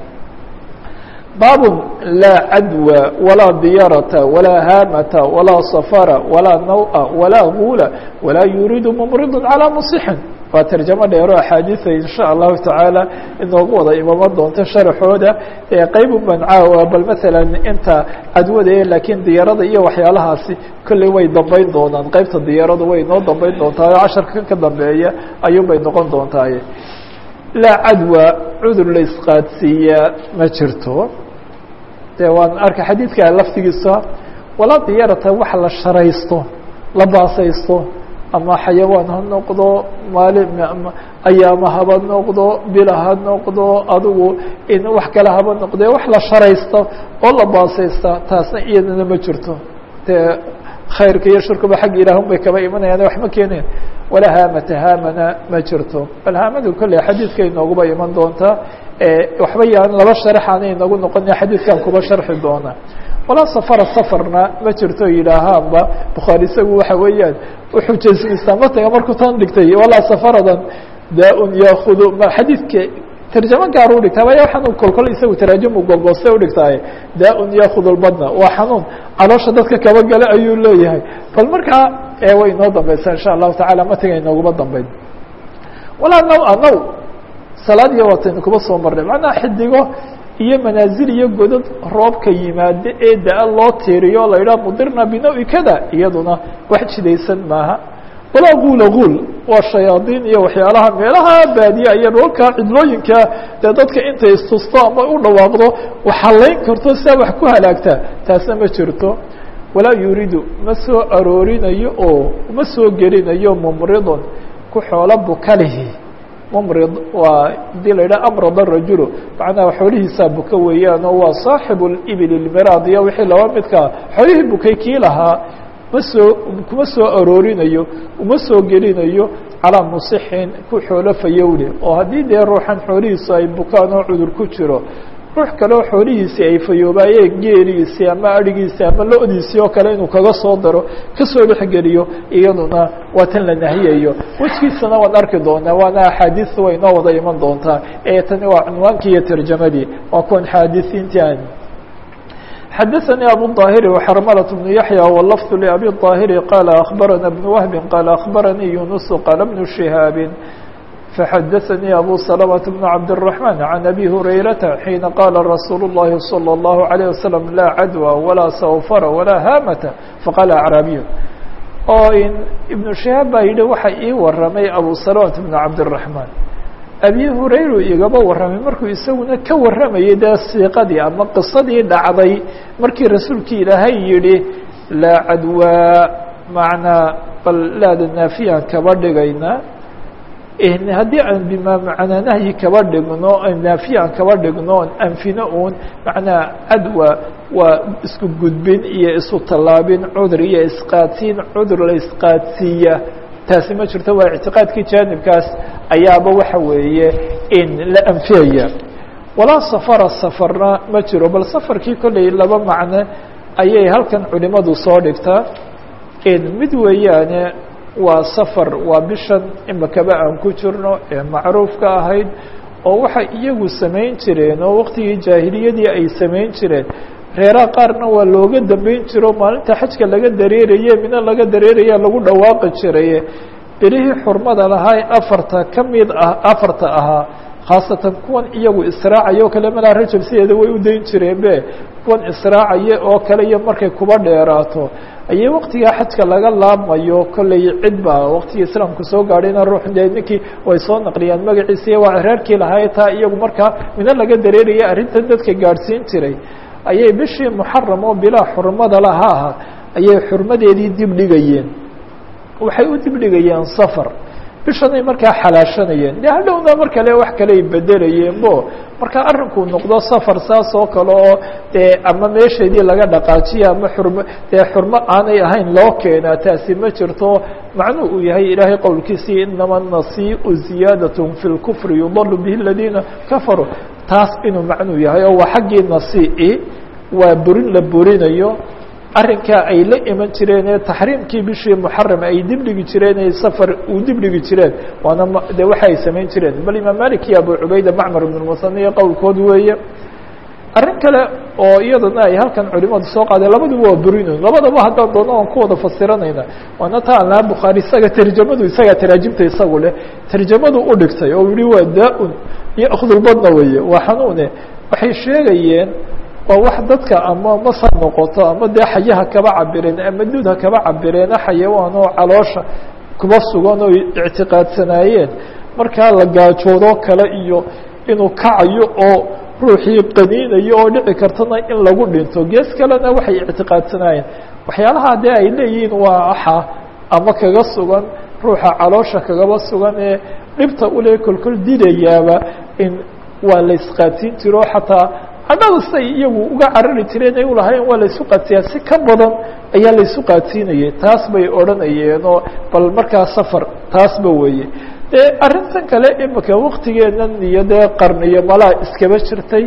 baab laa cadwa walaa diyarata walaa haamata walaa safara walaa nawa walaa guula walaa yuriidu mumridu calىa musixin waa tarjamo dheero axaadiida insha allahu tacaala inoogu wada imaman doonto sharaxooda qeybun ban caawa bal maala inta cadwada e laakiin diyarada iyo waxyaalahaasi kolley way dambeyn doonaan qeybta diyaradu way inoo dambeyn doontaa casharka ka dambeeya ayuun bay noqon doontaaye laa cadwa cudur la isqaadsiiyaa ma jirto de waan arka xadiidka laftigiisa walaa diyarata wax la sharaysto la baasaysto ama xayawaan ha noqdo maali ayaama haba noqdo bila ha noqdo adigu in wax kale haba noqde wax la sharaysto oo la baasaysta taasna iyadana ma jirto dee khayrka iyo shirkuba xagga ilaahun bay kaba imanayaan wax ma keeneen walaa haamata haamana ma jirto bal haamadu kolley xadiidka inooguba iman doontaa waxba yaan laba sharaxaana inagu noqona xadiidkan kuba sharxi doona walaa safara safarna ma jirto yidhaahaanba bukhaari isagu waxa weeyaan wuxuu jasmistaa mataga markuu tan dhigtay walaa safaradan daa-un yaakudu xadiidka tarjamo gaar u dhigtaa waya waxaan kolkol isagu taraajumu golgoste udhigtaaye daa-un yaakudu lbadna waa xanuun caloosha dadka kaba gale ayuu leeyahay bal markaa way inoo dambeysaa insha allahu tacala matiga inooguma dambeyn walaa naw-a naw salaad iyo wataynu kuba soo marnay macnaha xidigo iyo manaazil iyo godad roobka yimaado ee da- loo tiiriyo o la yidhaha mudirna binawi kada iyaduna wax jidaysan maaha walaa guula guul waa shayaadiin iyo waxyaalaha meelaha baadiya iyo dhoolka cidlooyinka dee dadka intay istusto ama u dhawaaqdo waxalayn karto sidaa wax ku halaagtaa taasna ma jirto walaa yuriidu ma soo aroorinayo oo ma soo gelinayo mumridun ku xoolo bukalihi mumrid waa hadii la yidhaha amrad arajulu macnaha xoolihiisaa buka weeyaan oo waa saaxibu libil ilmiraad iyo wixii laba midkaa xoolihii bukay kii lahaa ma soo kuma soo aroorinayo uma soo gelinayo calaa musixin ku xoolo fayowle oo haddii dee ruuxan xoolihiisu ay bukaan oo cudur ku jiro ruux kaleo xoolihiisii ay fayoobaayeen geeliisii ama adhigiisii ama lo-diisii oo kale inuu kaga soo daro kasoo dhexgeliyo iyaduna waa tan la nahiyayo wejkiisana waan arki doonaa waana axaadiista way inoo wada iman doontaa ee tani waa cunwaankii iyo tarjamadii waa kuwan xaadisiintii aan xadaثnي abu الطاhiri وxrmlة بن yaحyى wlfظ لأbي الطاhiri qال أخbarana بن وهب qال أخbarnii يuنس qال بن شhهاaب فxdثnي أbو سلمة بن عبد الرحمن عن أbي هريرة حين qال رsuuل اللhi صلى الله عليه وسلم لا عdوى ولا sوفر ولا hاmة faqال أعrاaبي oo iبن شهاaب baa yihi waxa ii waramay أbو سلمة بن عبد الرحمن أbي هurayru igaba waramay markuu isaguna ka waramayay dee siiqadii ama qisadii dhacday markii rasuulkii ilaahay yihi laa cadwaa macnaa bal laada naafiyaan kaba dhigayna haddii aan bima macnaa nahyi kaba dhigno naafiya aan kaba dhigno anfino un macnaa cadwa waa isku gudbin iyo isu tallaabin cudur iyo isqaadsiin cudur la isqaadsiiya taasi ma jirto waa ictiqaadkii jaanibkaas ayaaba waxa weeye in la anfiyaya walaa safara safarna ma jiro bal safarkii kolley laba macno ayay halkan culimadu soo dhigtaa mid weeyaane waa safar waa bishan imakaba aan ku jirno ee macruufka ahayd oo waxay iyagu samayn jireen oo waqtigii jaahiliyadii ay samayn jireen reeraha qaarna waa looga dambeyn jiro maalinta xajka laga dareeraye mina laga dareeraya lagu dhawaaqi jiraye bilihii xurmada lahaa afarta ka mid ah afarta ahaa khaasatan kuwan iyagu israacaya oo kale malaa rajab sideeda way u dayn jireen be kuwan israacaya oo kale iyo markay kuba dheeraato ayay waktigaa xajka laga laabmayo kolley cid baa waktigii islaamku soo gaadhayna ruux dee ninkii way soo naqliyaan magaciisa waa reerkii lahaa taa iyagu markaa mina laga dareeraya arrintan dadka gaadhsiin jiray ayay bishii muxaram oo bilaa xurmada lahaa ayay xurmadeedii dib dhigayeen waxay u dib dhigayeen safar bishanay markaa xalaashanayeen de hadhowna mar kale wax kale ay bedelayeen bo marka arrinkuu noqdo safar saas oo kale oo dee ama meesheedii laga dhaqaajiya ama xurmo dee xurmo aanay ahayn loo keenaa taasi ma jirto macnuu uu yahay ilaahay qowlkiisii inama nasiiu ziyaadat fi lkufri yudalu bihi aladiina kafaruu taas inuu macnuu yahay oo waa xaggii nasii waa burin la burinayo arrinkaa ay la iman jireen ee taxriimkii bishii muxaram ay dibdhigi jireen ee safar uu dibdhigi jireen waana de waxa ay samayn jireen bal imaam malik iyo abu cubayda macmar ibn musaniya qowlkood weeye arrin kale oo iyadana ay halkan culimadu soo qaadeen labaduba waa burinayn labadaba haddaan doono aan ku wada fasiranayna waana ta an laha bukhaari isaga tarjamadu isagaa taraajimta isagu leh tarjamadu u dhigtay oo yihi waa daa-un iyo akhdulbadna weeye waa xanuune waxay sheegayeen waa wax dadka ama masa noqoto ama dee xayaha kaba cabireen ama duudha kaba cabireena xayawaan oo caloosha kuba sugan oo ictiqaadsanaayeen markaa la gaajoodoo kale iyo inuu kacayo oo ruuxii qaniinayo oo dhici kartana in lagu dhinto gees kalena waxay ictiqaadsanaayeen waxyaalaha dee ay leeyihiin waa axa ama kaga sugan ruuxa caloosha kagaba sugan ee dhibta ule kolkol dilayaaba in waa la isqaadsiin jiro xataa cadhada say iyagu uga carari jireen ay ulahayen waa laysu qaadsiiyaa si ka badan ayaa laysu qaadsiinayay taas bay odhanayeen oo bal markaa safar taasba weeye dee arrintan kale imika waktigeenan iyo dee qarniyo malaa iskaba jirtay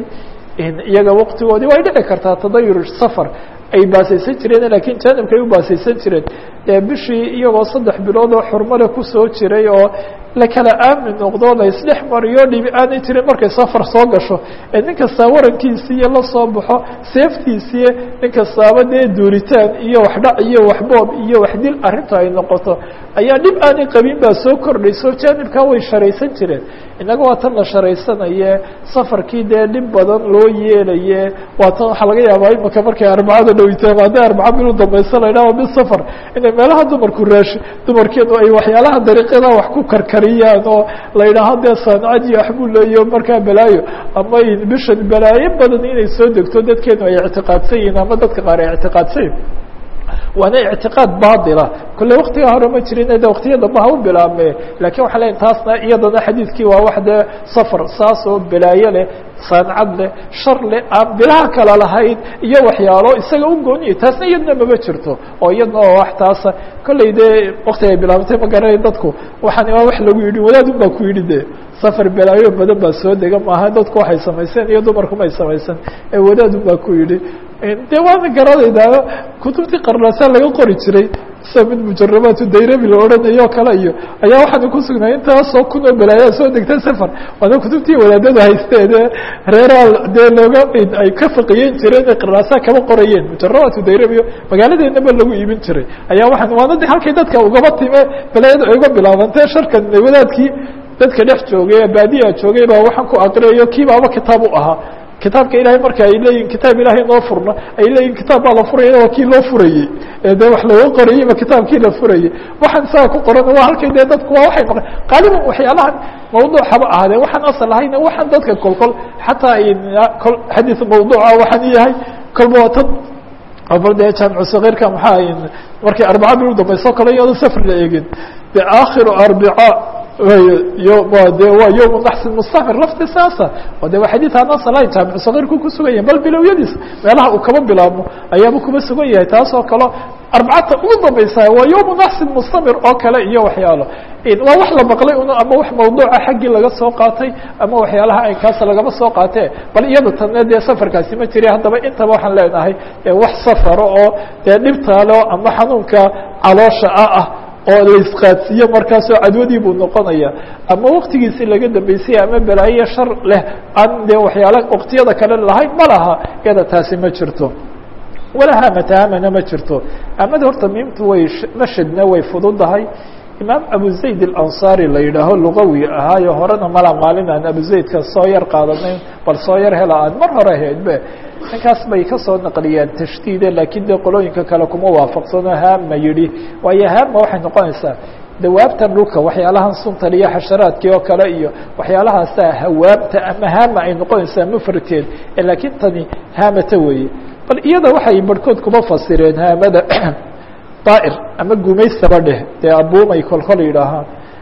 iyaga waktigoodii way dhici kartaa tadayur safar ay baasaysan jireen lakiin janibka ay u baasaysan jireen dee bishii iyagoo saddex bilood oo xurmale kusoo jiray oo la kala aamin noqdo la isdhex mariyo dhibi aanay jirin markay safar soo gasho ee nin kastaa warankiisiiyo la soo baxo seeftiisiiyo nin kastaaba dee duuritaan iyo waxdhac iyo waxboob iyo waxdil arrinta ay noqoto ayaa dhib aanay qabin baa soo kordhayso janibkaa way sharaysan jireen innaga waa tan la sharaysanaye safarkii dee dhib badan loo yeelaye waa tan waxaa laga yaabaa imika markay arbacada dhowitaam hadday arbaca bil u dambaysa la idhaha bisafar inay meelaha dumarku raashi dumarkeenu ay waxyaalaha dariiqyada wax ku karkariyaan oo la yidhaaho dee saanacad iyo waxbuu leeyo markaa balaayo ama bishan balaayo badan inay soo degto dadkeenu ay ictiqaadsan yihiin ama dadka qaar ay ictiqaadsan yihin waana ictiqaad baila kolle waktiga hore ma jirin de waktiya dambe ha u bilaabme lakin waxaa leeya taasna iyadana xadiidkii waa wax dee safar saas oo balaayo leh saancad leh shar leh aan bilaha kala lahayn iyo waxyaalo isaga u gooniye taasna iyadna mama jirto oo iyadna oo wax taasa kolley dee wakti ay bilaabantay ma garanay dadku waxaani waa wax lagu yidhi wadaadun baa ku yidhi de safar balaayo badan baa soo dega maaha dadku waxay samayseen iyo dumarku may samaysan ee wadaadun baa ku yidhi de waana garanaydaa kutubtii qarnaasaa laga qori jiray sida mid mujarabaatu dayrabi la odhanayo o kale iyo ayaa waxaana ku sugnay intaasoo kun oo balaayaa soo degta safar waana kutubtii wadaadada haysteen ee reeraa dee looga ay ka faqiyen jireen ee qarnaasaa kaba qorayeen mujarabaatu dayrabiyo magaaladeennaba lagu iibin jiray ayaa waxaan waana de halkay dadka ugaba time balaayada ay uga bilaabantee sharkan wadaadkii dadka dhex joogay ee baadiya joogay baa waxaan ku aqriyayo kiibaaba kitaab u ahaa kitaabka ilahay marka ay leeyihin kitaab ilahay noo furna ay leeyihin kitaab baa la furaya waa kii loo furayey de wax looga qorayey ba kitaabkii la furayey waxaan saa ku qoran waa halkay de dadku waa waxay maqan qaaliban waxyaalahan mawduuc haba ahaadee waxaan asal ahayna waxaan dadka kol kol xataa kol xadiis mawduuca waxaan yahay kolba waa tan bal dee jaamicu sakiirka maxaa markay arbaca bil u dambayso kale iyado safar la eegin de akhiru arbica de waa yom naxsin mustafir lafti saasa o de waa xadiid aan asal ahayn jaamicu sakiirku ku sugan yahay bal bilowyadiis meelaha uu kaba bilaabmo ayaaba kuba sugan yahay taas oo kale arbacata ugu dambaysa waa yom naxsin mustamir oo kale iyo waxyaalo waa wax la maqlay un ama wax mawduuca xaggii laga soo qaatay ama waxyaalaha aynkaas lagaba soo qaatee bal iyada tane dee safarkaasi ma jiri haddaba intaba waxaan leenahay wax safaro oo dee dhibtaalo ama xanuunka caloosha ah ah oo la isqaadsiiyo markaasoo cadwadii buu noqonaya ama waktigiisi laga dambeysay ama balaayo shar leh aan dee waxyaala waktiyada kale lahayn ma laha iyada taasi ma jirto walaa hamata hamana ma jirto amada horta miimtu way mashadna way fududahay imaam abu zayd alanصari la yidhaaho lugawi ahaayo horena mala maalin aan abu zaydka soo yar qaadanayn bal soo yar hela aan mar hore ahaydbe ninkaas bay kasoo naqliyeen tashdiide laakiin dee qolooyinka kale kuma waafaqsano haama yidhi waayo haama waxay noqonaysaa dawaabtan dhulka waxyaalahan suntan iyo xasharaadkii oo kale iyo waxyaalahaasa hawaabta ama haama ay noqonaysaa mufradkeed laakiin tani haamata weeye bal iyada waxay barhkood kuma fasireen haamada daa'ir ama gumaysaba dheh dee abuumay kolkol yidhaahaan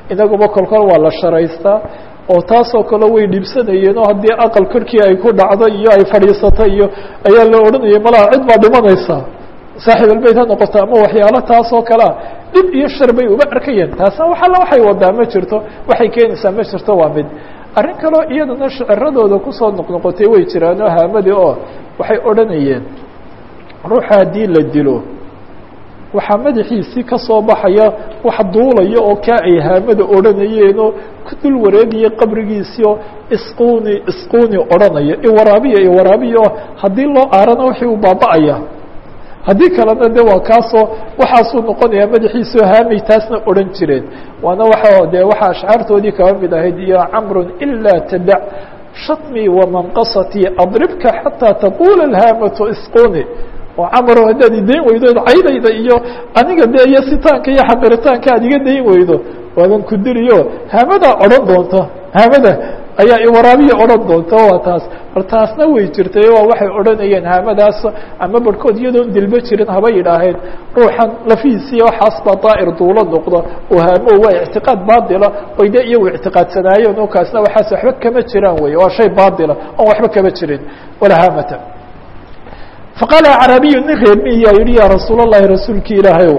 inaguba kolkol waa la sharaystaa oo taasoo kale way dhibsanayeen oo haddii aqal korkii ay ku dhacdo iyo ay fadhiisato iyo ayaa la odhanayay malaha cid baa dhimanaysaa saaxiib albeyt ha noqoto ama waxyaalo taasoo kalea dhib iyo shar bay uba arkayeen taasna waxalla waxay wadaa ma jirto waxay keenaysaa ma jirto waa mid arrin kaleo iyadana shiciradooda kusoo noqnoqotay way jiraan oo haamadii oo waxay odhanayeen ruuxa haddii la dilo waxaa madaxiisii ka soo baxaya wax duulaya oo kaa ay haamada odhanayeenoo ku dul wareegaya qabrigiisii oo isquni isquni odhanaya iwaraabiya iwaraabiya oo haddii loo aarana wixii uu baaba'aya haddii kalena de waa kaasoo waxaasuu noqonaya madaxiisao haamay taasna odhan jireen waana waa de waxaa ashcaartoodii kaba mid ahayd iyo camrun ilaa tadac shatmi wamanqasatii adribka xataa taqula alhaamatu isquni oo camaro haddaad idayn weydo caydayda iyo aniga de iyo sitaanka iyo xaqiritaanka aad iga dayn weydo waadan ku diliyo haamadaa odhan doonta haamada ayaa iwaraabiya odhan doonta waa taas bal taasna way jirtay waa waxay odhanayeen haamadaas ama barhkood iyadoon dilba jirin haba yidhaaheen ruuxan lafihiisiiya waxaas baa daa'ir duulo noqdo oo haamo waa ictiqaad baatila oy de iyagu ictiqaadsanaayeen oo kaasna waxaas waxba kama jiraan wey waa shay baatila oon waxba kama jirin walaa haamata faqaala acraabiyu nin reer miyaa yihi yaa rasuul اllahi rasuulki ilaahay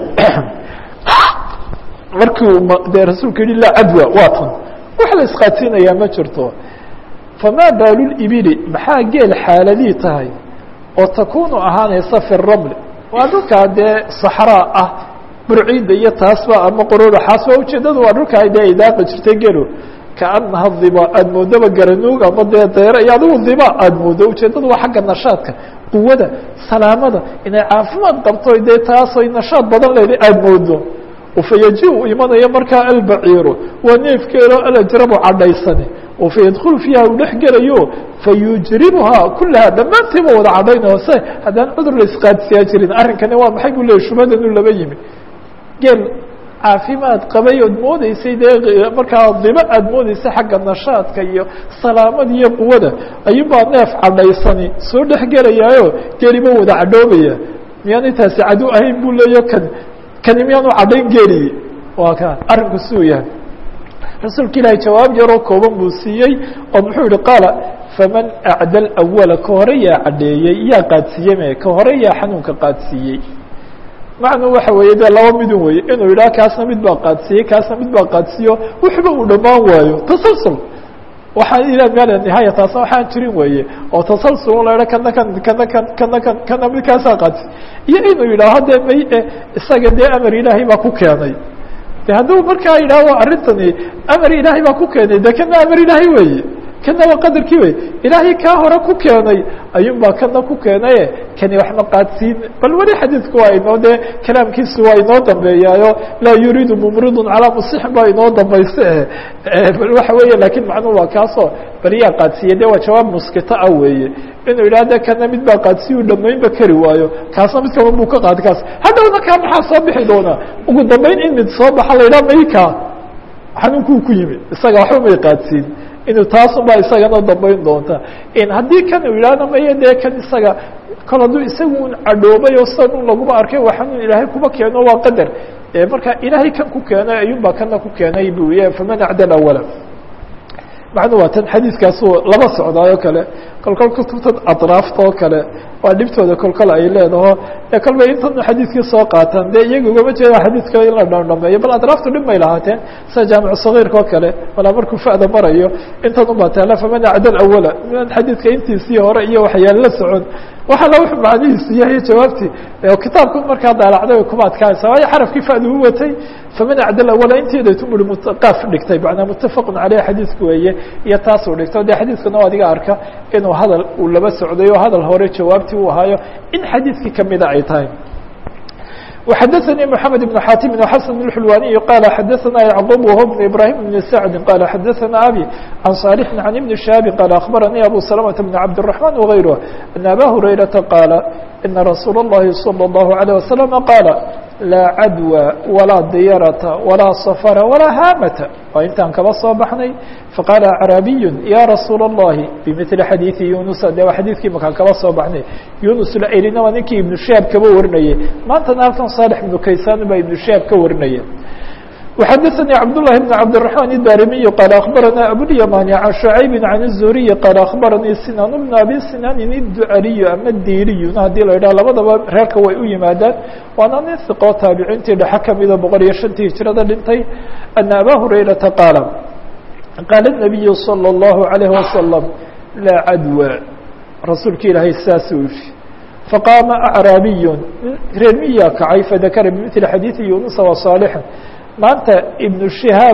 markii de rasuulku yihi laa cadwa waa tan wax la isqaadsiinayaa ma jirto famaa baalulibili maxaa geel xaaladii tahay oo takunu ahaanaysa fi raml waa dhulkaa dee saxraa ah burciidda iyo taasba ama qorooraxaasba ujeedadu waa dhulkaa dee ay daaqi jirtay gelo kaanaha diba aada moodaba garanuug ama dee deere iyo adigu diba aada moodo ujeedadu waa xagga nashaadka quwada salaamada inay caafimaad qabto dee taasay nashaad badan leeday aada moodo fayaji u imanaya markaa albaciiru waa neefkeelo alajrabu cadhaysani oo fayadkulu fiiha uu dhex gelayo fayujribuhaa kulahaa dhammaantiiba wada cadhaynayo se haddaan cudur la isqaadsiyaa jirin arrinkani waa maxay buu leeyay shubhadanu laba yimi geel caafimaad qabay ood moodeysay dee markaa dibo aada moodeysay xagga nashaadka iyo salaamada iyo quwada ayuunbaa neef cadhaysani soo dhex gelayaayo geeliba wada cadhoobaya miyaanay taasi cadu ahayn buu leeyo kan kani miyaanu cadhayn geeliyi waa ka arrinku siduu yahay rasuulka ilaahay jawaab yaroo kooban buu siiyey oo muxuu yihi qaala faman acda awala ka hore yaa cadheeyey yaa qaadsiiyey me ka hore yaa xanuunka qaadsiiyey macnuu waxa weeye dee laba midun weye inuu yidhaha kaasna mid baa qaadsiiyey kaasna mid baa qaadsiiyo wuxuba uu dhammaan waayo tasalsul waxaan ila meel nihaaya taasna waxaan jirin weeye oo tasalsul la idha kana kan kana kan kana kan kana midkaasaa qaadsi iyo inuu yidhaaho dee may isaga dee amar ilaahay baa ku keenay de hadduu markaa yidhaaho arrintani amar ilaahay baa ku keenay de kana amar ilaahay weeye kana waa qadarkii wey ilaahay kaa hore ku keenay ayuun baa kana ku keenaye kani waxma qaadsiin bal weli xadiidku waa inoo dee kalaamkiisu waa inoo dambeeyaayo laa yuriidu mumridun calaa musixin baa inoo dambayse bal waxa weeye lakin macnuhu waa kaasoo bal yaa qaadsiiye de waa jawaab muskita ah weeye inuu yidhaha de kana mid baa qaadsiyu dhamaynba kari waayo kaasna mid kaba buu ka qaadi kaas hadhowna kaa maxaa soo bixi doonaa ugu dambeyn in mid soo baxa la yidhaha mayka xanuunkuu ku yimi isaga waxba may qaadsiin inuu taasun baa isagana dambeyn doonta haddii kan uu yidhahdo maye dee kan isaga kol hadduu isagu un cadhoobay oo sidan un laguma arkay waa xanuun ilaahay kuma keeno waa qadar marka ilaahay kan ku keenay ayuun baa kana ku keenay buu ya faman acdal awala macnu waa tan xadiiskaasu laba socdaayoo kale kolkol kutubtan atraafta oo kale waa dhibtooda kolkol ay leedaho ee kolbay intan xadiiskii soo qaataan dee iyaga ugama jeeda xadiiska in la dhamdhameeyo bal atraaftu dhib may lahaateen sida jaamic sagiirka oo kale malaa markuu fa'da marayo intan ubaa taala faman acdal awala xadiidka intiisii hore iyo waxyaal la socon waxa la wuxuu macnihiisu yahay jawaabtii kitaabku markaa daalacday way kuma adkaanaysa waayo xarafkii fa'du u watay faman acdal awala inteedaytu muri qaaf dhigtay macnaa muttafaqun caleyh xadiisku weeye iyo taasuu dhigto dee xadiiskana o adiga arka inuu hadal uu laba socday oo hadal hore jawaabtii uu ahaayo in xadiidkii kamida ay tahay وxdثnي محمد بن xاtم وxسن الحلواني قال xdثna يعقوب وهو بن إبراهيم بن سعد قال xdثna أbي عن صالح عن بن شهاب قال أخبرني أبو سلمة بن عبد الرحمن وغيره أن أbا هريرة قال إن رsuuل اللhi صلى الله عليه وسلم قال لا عdوى ولا dyرة ولا صفر ولا hاmة waa intaan kaba soo baxnay faqاaل أعرابي يا رsuuل اللhi بمثل xadيiثi يuنس de waa xadيثkii makaan kaba soo baxnay يuنس lclina waa ninkii iبن شهاab kaba warinayay maantana halkan صالح بن kaysan baa iبن شهاab ka warinaya وxadثnي cبداللhi بن cبدالرحمن الdاrمي qال أخبرnا أبواليماني عن شعيب عن الزهري qال أخبرني سنان بن أbي سنان الدعري ama dيriy hadii la idhah labadaba reerka way u yimaadaan waana nin ثقoo taaبiciintii dhexe kamida boqol iyo شhantii hijrada dhintay أن أbا هريرةa qاaل qاaل النبي صلى الله عليه وسلم لا عdوى rasuulka ilaahay saasuu yihi faqاama أعraabiy reer miyaa kacay fadakra بmثل xadيiثi yuنuسa وصاaلحا maanta iبن شihaab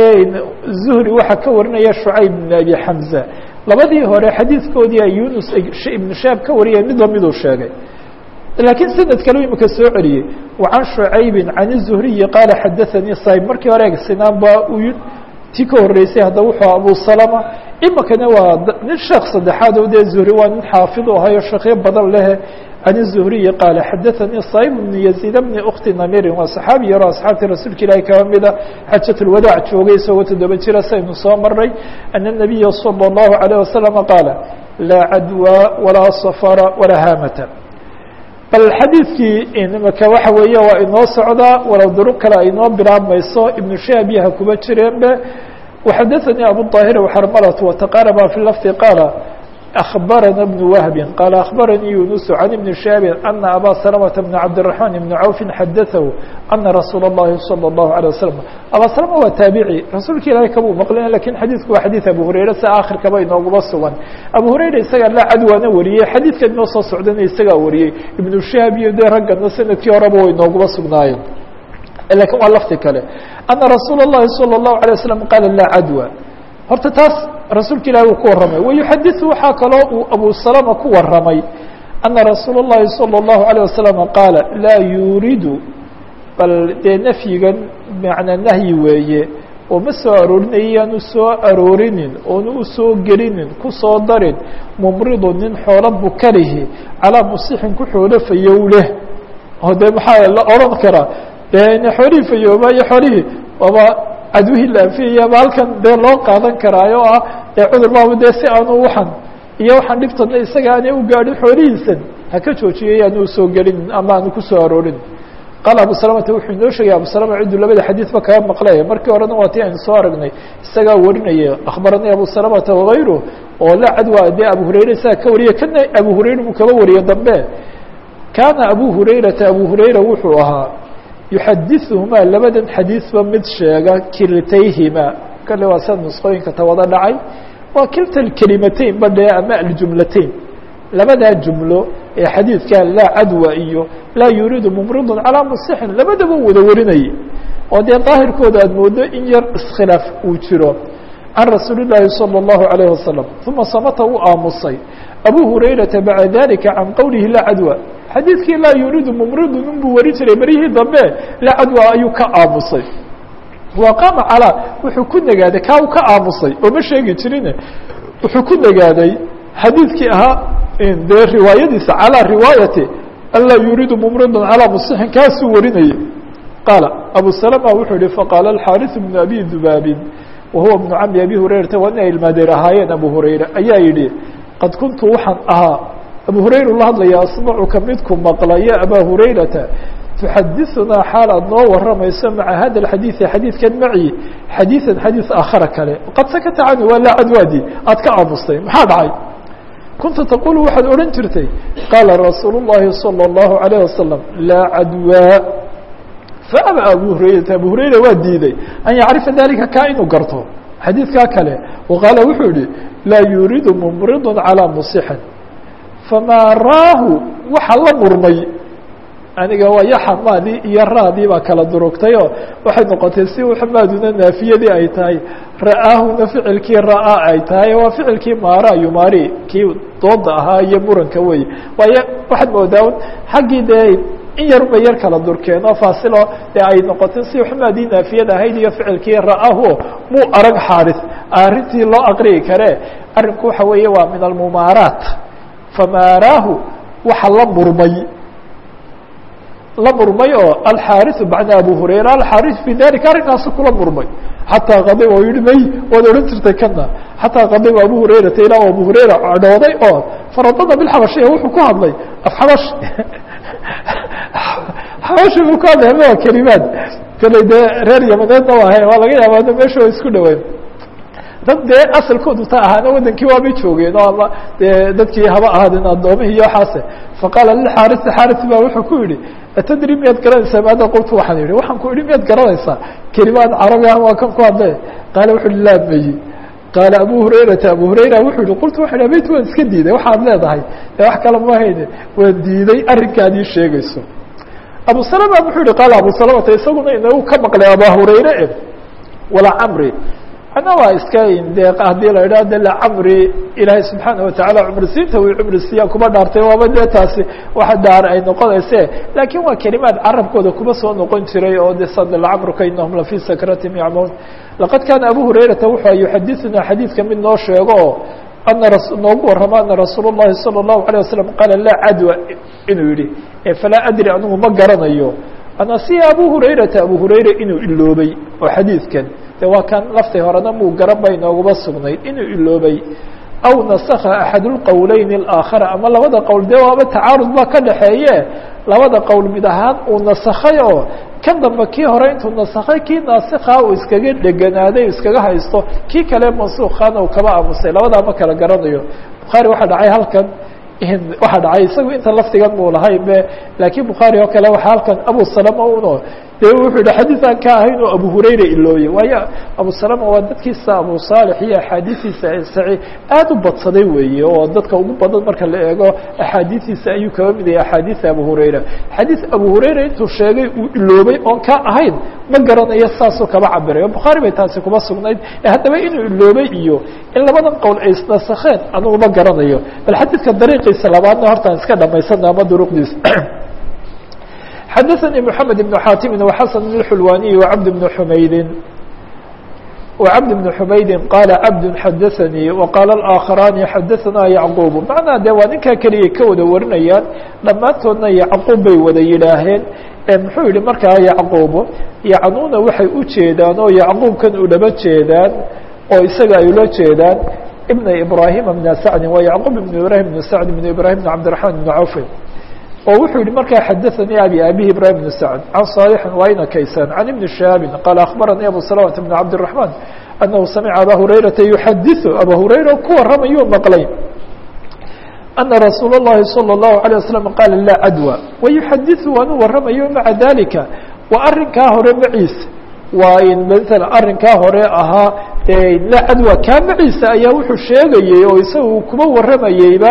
zuhri waxaa ka warinaya شhucayb بن abi xamزة labadii hore xadiidkoodii yunus iبnu shihaab ka wariyay midba miduu sheegay laakiin sanad kale imika soo celiyey وcan شhucaybi can الزhriyi qaala xadaثanii صayb markii hore sinaan ba u ti ka horeysay hadda wuxuu abu salama imikana waa nin sheekh saddexaad o dee zuhri waa nin xaafid u ahayo sheekyo badan lehe can الزhriyi qaala xadaثanii صayb bn yaزيid bni ukti namirin waa saxaabi yaro asxaabtii rasuulka ilaahi kaba mida xajaة اlwadaac joogay isagoo toddoba jira saynu soo maray ana الnabiya salى الlahu عalيه wasalam qaala laa cadwى walaa safara walaa haamata bal xadiidkii imika waxa weeye waa inoo socdaa walow duruq kale ay inoo bilaabmayso ibnu shihaab yaha kuba jireenbe وxadaثnii abuالطاhir وxrmlة وتqاarba في lfظ qاala أخbarana بن وهب qال أخbarnii يuنس عن بن شhاب أن abا سلمة بن cبدالرحمن بن عوف xadaثه أنa رasuul الlahi صلى الله عليه وسلم abا سلمة waa taaبعي rasuulka ilahay kabuu maqlin lakin xadiثku waa xadيث abu هurayra si akhirkaba inooguma sugan abu هurayra isagaa la cadwaana wariyey xadiidkan inoo soo socdana isagaa wariyey iبن شhاب iyo de raggana sanadkii horeba way inooguma sugnaayeen lakin waa lafdi kale أنa رasuul الlahi صلى الله عليه وسلم qاala lا cadوى horta taas rasuulka ilahi uu ku warramay wayuxadiثu waxaa kaloo uu abu salama ku warramay ana rasuul الlahi salى الlahu عalيه wasalam qaala laa yuuridu bal dee nafyigan macnaa nahyi weeye oo ma soo aroorinaya yaanu soo aroorinin oonu u soo gelinin ku soo darin mumridu nin xoolo bukalihi calaa musixin ku xoolo fayow leh oo dee maxaa la odhan karaa de xoolihii fayooba iyo xoolihii waaba cadwihii la anfiyaya halkan dee loo qaadan karaayo ah dee cudur baaba dee si aanu waxan iyo waxaan dhibtana isaga aanay u gaadhin xoolihiisan haka joojiyo yaanu usoo gelinin ama aanu kusoo aroorin qaala abu salamata wuxuu inoo sheegay abu salama cidduu labada xadiidba kaga maqlaya markii horena waa ti aynu soo aragnay isagaa warinaya akhbaranii abu salamata wagayru oo la cadwa dee abu hurayra isaga ka wariya kana abu hurayra buu kaba wariye dambe kaana abu hurayrata abu hurayra wuxuu ahaa yuxadiثuhumaa labadan xadiiثba mid sheega kiltayhima kale waa sida nusqooyinka tawada dhacay waa kilta kelimateyn ba dhee ama aljumlateyn labadaa jumlo ee xadiidka laa cadwa iyo laa yuriidu mumridu calىa musixin labadaba wada warinayay oo dee daahirkooda aad moodo in yar iskhilaaf uu jiro can rasuuli الlahi salى الlahu عalيه wasalam uma samata uu aamusay abu hurayrata baعda dalika can qowlihi laa cadwa xadiidkii laa yuriidu mumridu nin buu wari jiray beryihii dambe laa cadwa ayuu ka aamusay wa qaama calaa wuxuu ku negaaday kaa u ka aamusay oo ma sheegi jirine wuxuu ku negaaday xadiidkii ahaa dee riwaayadiisa calىa riwaayati an laa yuriidu mumridu calىa musixin kaasuu warinayay qaala abu salama wuxuu yihi faqaala alxaariث bnu abi dubaabin wahuwa bnu cami abi hurayrata waa inay ilmaadeer ahaayeen abu hurayra ayaa yidhi qad kuntu waxaan ahaa abu hurayra la hadlaya asmacuka midku maqlaya abaa hurayrata tuxadiثunaa xaal aad noo waramayso maca hada اxadiiثi xadiidkan maci xadiiثan xadiiث aakhara kale qad sakata cani waa laa cadwaadi aad ka aamustay maxaa dhacay kunta taqulu waxaad odhan jirtay qaala rasuul الlahi salى الlahu عalيه wasalam laa cadwaa faaba abu hurayrata abu hurayra waa diiday an yacrifa dalika kaa inuu garto xadiidkaa kale waqaala wuxuu yihi laa yuriidu mumridu calىa musixin famaa raahu waxa la murmay aniga waa yaxamaadii iyo raadii baa kala durugtayoo waxay noqotay si xamaaduna naafiyadii ay tahay ra'aahuna ficilkii ra'aa ay tahay waa ficilkii maara yumaari kii dooda ahaa iyo muranka wey waayo waxaad moodaa xaggii dee in yar bay yar kala durkeen oo faasilo dee ay noqotay si xumaadii naafiyada ahayd iyo ficilkii ra'aahu muu arag xaaris arrintii loo aqriyi karee arrinku waxa weeye waa min almumaaraat famaaraahu waxa la murmay la murmay oo alxaariثu bacda abu hurayra alxaariث fi dalika arrinkaasu kula murmay xataa qadib oo yihi may waad odhan jirtay kana xataa qadib abu hurayrata ilaa abu hurayra cadhooday oo faradada bilxabashiya wuxuu ku hadlay af xabash xabashi buu ku hadlay ama waa kelimaad kale dee reer yamaneedna waa ahayn waa laga yaaba meesha waa isku dhaweyn dad dee asalkoodu ta ahaana wadankii waabay joogeen oo ama dee dadkii haba ahaadeen addoomihii iyo waxaase faqaala lilxaarisi xaaris baa wuxuu ku yihi atadri miyaad garanaysaa maada qultu waxaan yihi waxaan ku ihi miyaad garanaysaa kelimaad carabi ah waa kan ku hadle qaala wuxu uhi laa mayi qaala abu hurayrata abu hurayra wuxuu yihi qultu waxan abayt waan iska diiday waxaad leedahay ee wax kale ma hayne waan diiday arrinkaad ii sheegayso abu salama wuxuu yihi qaala abu salamata isaguna inagu ka maqlay aba hurayre e walaa camri ana waa iska de haddii la idhaha de lacamri ilaahay subxaana watacaala cumrisiinta uu cumrisiiya kuma dhaartay waaba dee taasi waxa daar ay noqonayse laakiin waa kelimaad carabkooda kuma soo noqon jiray oo de sad lacamruka inahum lafii sakratim yacmaun laqad kaana abu hurayrata wuxuu yuxadithuna xadiidka mid noo sheego oo ana noogu warramo ana rasuul الlahi salى الlahu عalيه wasalam qaala laa cadwa inuu yihi falaa adri anigu ma garanayo anasiya abu hurayrata abu hurayra inuu iloobay oo xadiidkan de waa kan laftii horena muu garan bay nooguma sugnayd inuu iloobay aw nasakha axad اlqowleyn اlaakhara ama labada qowl dee waaba tacaarud baa ka dhaxeeye labada qowl mid ahaan uu nasakhay oo kan dambe kii hore intuu nasakhay kii naasikhaa uu iskaga dheganaaday iskaga haysto kii kale mansuukhana uu kaba aamusay labadaa ma kala garanayo bukhaari waxaa dhacay halkan waxaa dhacay isagu inta laftigan muu lahay be laakiin bukhaari oo kale waxaa halkan abu salama uno dee wuxuu yihi xadiis aan ka ahayn oo abu hurayra ilooye waayo abu salama waa dadkiisa abu saalix iyo axaadiistiisa saci aad u badsaday weeye oo dadka ugu badan marka la eego axaadiistiisa ayuu kaba mid yahay axaadiisa abu hurayra xadiis abu hurayra intuu sheegay uu iloobay oon ka ahayn ma garanayo saasuu kaba cabiray oo bukhaari bay taasi kuma sugnayd haddaba inuu iloobay iyo in labadan qowl ay isnasakheen anugu ma garanayo bal xadiidka dariiqiisa labaadna hortaan iska dhamaysana ama duruqdiisa xadaثnي محamed بن xاtimi وxasن بن xulwaniي وcabd بن xumaydi وcabd بن xumaydi qaala cabd xadaثnii وqaala الآakخarani xadaثna yacquب macnaa de waa ninkaa keligay ka wada warinayaan dhammaantoodna yacquub bay wada yidhaaheen muxuu yihi markaa yacquub yacnuuna waxay u jeedaan oo yacquubkan ulaba jeedaan oo isaga ay ula jeedaan بn ibrahima بn sacdi waa yacquub بn ibrahim بn sacd بn ibrahim بn cabdiرaحman بn cawf oo wuxuu yihi markaa xadaثanii abi abihi ibrahim بn sacd can صaalixin wayna kaysan can ibni shihaabi qaala akhbaranii abu salamata bn cabdiلرaحman anahu samica aba hurayrata yuxadiثu aba hurayra ku warramayuu maqlay ana rasuul الlahi salى الlahu عalيه waslm qaala laa cadwa wayuxadiثu waanu warramayo maca dalika waa arinkaa hore maciisa waa in mala arrinkaa hore ahaa laa cadwa kaa maciisa ayaa wuxuu sheegayey oo isaga kuma warramayeyba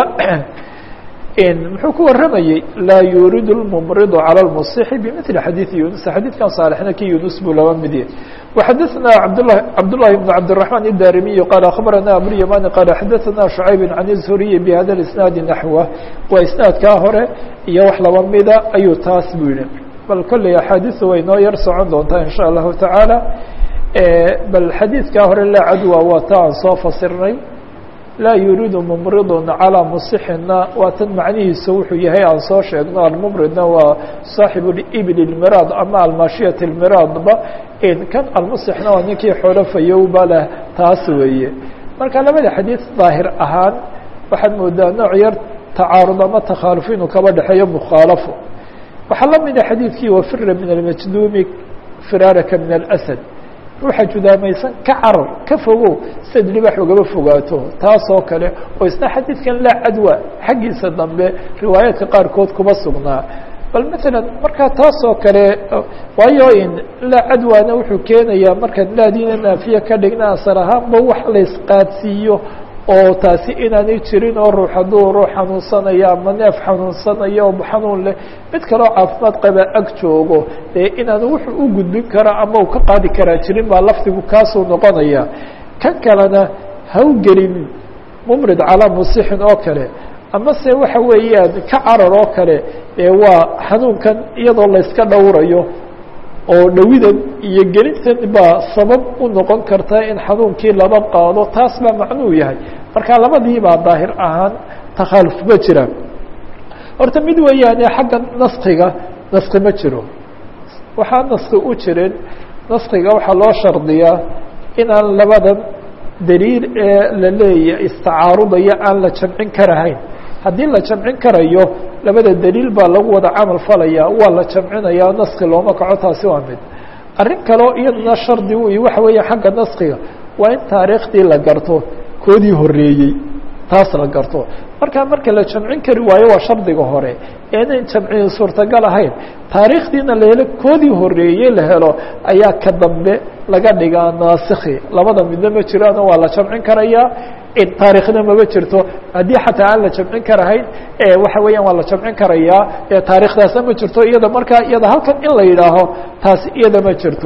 muxuu ku warramayey laa yurid اlmmriض calى اlmusixi bmili xadiiثi yunus xadiidkan saalixna ki yunus buu laba mid yahy وxadaثna abdlah cabdالlahi بn cabdiلرaحman الdarimiي qaala akhbarana abulymani qaala xadaثna شhucayb can الzuriyi bhada اisnaadi naxwa waa isnaadkaa hore iyo wax laba mida ayuu taas buu yihi bal kolley axaadiثu way noo yar socon doontaa in shaء allahu taعaalى bal xadiidkaa hore laa cadwa waa ta aan soo fasirnay laa yuriidu mumridun calىa musixina waa tan macnihiisa wuxuu yahay aan soo sheegno almumridna waa saaxibu ibl اlmiraad ama almaashiyat اlmiraadba kan almusixna waa ninkii xoolo fayowba leh taas weeye marka labada xadiid daahir ahaan waxaad moodaa nooc yar tacaarud ama takhaaluf inuu kaba dhexeeyo mukhaalafo waxaa la mida xadiidkii wafira min almajduumi firaaraka min اlasad ruuxa judaamaysan ka carar ka fogow sad libax ugaba fogaato taas oo kale oo isna xadiidkan laa cadwa xaggiisa dambe riwaayaadka qaarkood kuma sugnaa bal maala markaa taas oo kale waayo in laa cadwana wuxuu keenayaa markaad laadiina naafiye ka dhigna asar ahaanba wax laysqaadsiiyo oo taasi inaanay jirin oo ruux hadduu ruux xanuunsanayo ama neef xanuunsanayo oo xanuun leh mid kaleo caafimaad qaba ag joogo dee inaanu wuxuu u gudbin karo ama uu ka qaadi karaa jirin baa lafdigu kaasuu noqonaya kan kalena hawgelin mumrid calaa musixin oo kale ama se waxa weeyaan ka carar oo kale ee waa xanuunkan iyadoo layska dhowrayo oo dhawidan iyo gelintan baa sabab u noqon karta in xanuunkii laba qaado taas baa macnuu yahay marka labadii baa daahir ahaan takhaaluf ma jiraan horta mid weeyaane xagga naskiga naski ma jiro waxaa naski u jirin naskiga waxaa loo shardiyaa inaan labadan daliil ee la leeya istacaarudaya aan la jamcin karahayn haddii la jamcin karayo labada daliil baa lagu wada camal falaya waa la jamcinaya naski looma kaco taasi waa mid arrin kaleo iyaduna shardi u waxa weeya xagga naskiga waa in taariikhdii la garto koodii horeeyey taas la garto markaa marka la jamcin kari waayo waa shardiga hore einayn jamcin suurtagal ahayn taariikhdiina la helo koodii horeeyey la helo ayaa ka dambe laga dhigaa naasikhi labada midna ma jiraano waa la jamcin karayaa taariikhna mama jirto haddii xataa aan la jamcin karahayn waxa weeyaan waa la jamcin karayaa taarikhdaasna ma jirto iyada markaa iyada halkan in la yidhaaho taasi iyada ma jirto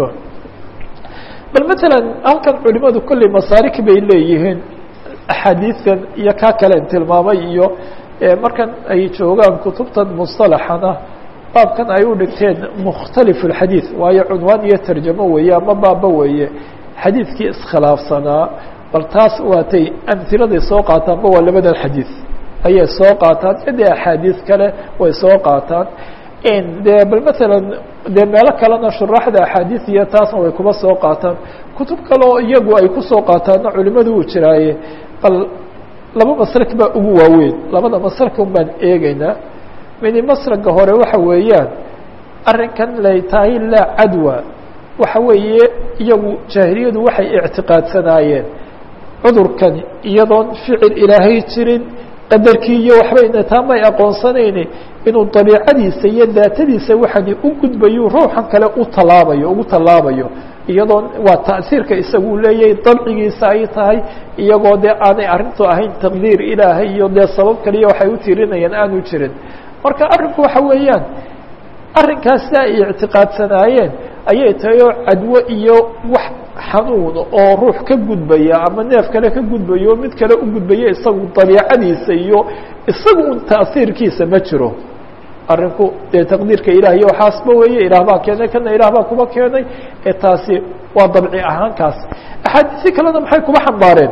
bal matalan halkan culimadu kolley masaarik bay leeyihiin axaadiidan iyo kaa kalen tilmaamay iyo markan ay joogaan kutubtan musطalaxana baabkan ay u dhigteen mukhtalif اxadiiث waayo cunwaan iyo tarjamo weeye ama baaba weeye xadiidkii iskhilaafsanaa bal taas waatay amhiladay soo qaataanba waa labadan xadiiث ayay soo qaataan iyo dee axaadiis kale way soo qaataan de bal matalan dee meelo kalena shuraaxda axaadiis iyo taasna way kuma soo qaataan kutub kaleo iyagu ay kusoo qaataanna culimadu uu jiraaye bal laba masrag baa ugu waaweyn labada masrag un baan eegeynaa midi masraga hore waxa weeyaan arrinkan lay tahay laa cadwa waxa weeye iyagu jaahiliyadu waxay ictiqaadsanaayeen cudurkani iyadoon ficil ilaahay jirin qadarkii iyo waxbayna taa may aqoonsanayni inuu dabiicadiisa iyo daatadiisa waxani u gudbayo ruuxan kale u tallaabayo ugu tallaabayo iyadoon waa ta'siirka isagu leeyahay dabcigiisa ay tahay iyagoo dee aanay arrintu ahayn taqdiir ilaahay iyo dee sabab kaliya waxay u tirinayaan aanu jirin marka arrinku waxa weeyaan arrinkaas si ay ictiqaadsanaayeen ayay tahay oo cadwo iyo wax xanuun oo ruux ka gudbaya ama neef kale ka gudbayo o mid kale u gudbaya isagu dabiicadiisa iyo isagu un ta'siirkiisa ma jiro arrinku dee taqdiirka ilaah iyo waxaasba weeye ilaah baa keenay kana ilaah baa kuba keenay ee taasi waa dabci ahaankaas axaadiisi kalena maxay kuba xambaareen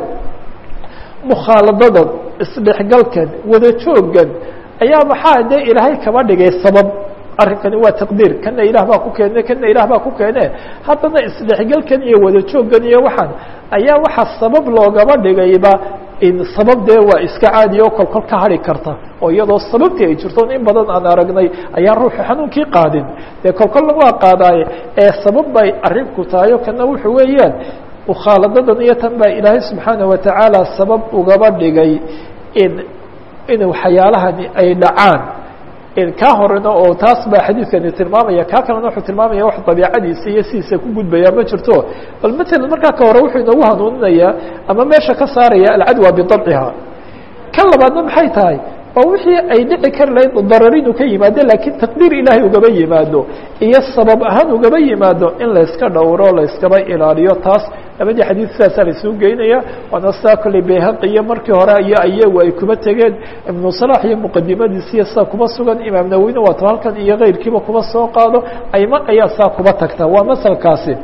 mukhaaladadan isdhexgalkan wada joogan ayaa maxaa dee ilaahay kaba dhigay sabab arrinkani waa taqdiir kana ilaah baa ku keene kana ilaah baa ku keene haddana isdhexgalkan iyo wada jooggan iyo waxaan ayaa waxaa sabab loogaba dhigayba in sabab dee waa iska caadi oo kolkol ka hari karta oo iyadoo sababtii ay jirto in badan aan aragnay ayaan ruuxu xanuunkii qaadin dee kolkolna waa qaadaaye ee sabab bay arrinku tahay o kana wuxuu weeyaan mukhaaladadan iyo tan baa ilaahay subxaana watacaala sabab ugaba dhigay in in waxyaalahani ay dhacaan kaa horena oo taas baa xadiidkani tilmaamaya kaa kalena wuxuu tilmaamaya wax dabiicadiisa iyo sidiisa ku gudbaya ma jirto bal matalan markaa ka hore wuxuu inoogu hanuuninayaa ama meesha ka saaraya alcadwa bidabciha kan labaadna maxay tahay oo wixii ay dhici kari lahayd darar inuu ka yimaado laakiin taqdiir ilaahay ugaba yimaado iyo sabab ahaan ugaba yimaado in layska dhowro layskaba ilaaliyo taas labadii xadiid sidaasaa laisugu geynaya waana sidaa kolley bayhaqi iyo markii hore iyo ayagu ay kuba tegeen ibnu salax iyo muqadimadiisi iyo sidaa kuba sugan imaam nawowina waata halkan iyo keyrkiiba kuba soo qaado ayma ayaa saa kuba tagta waa masalkaasi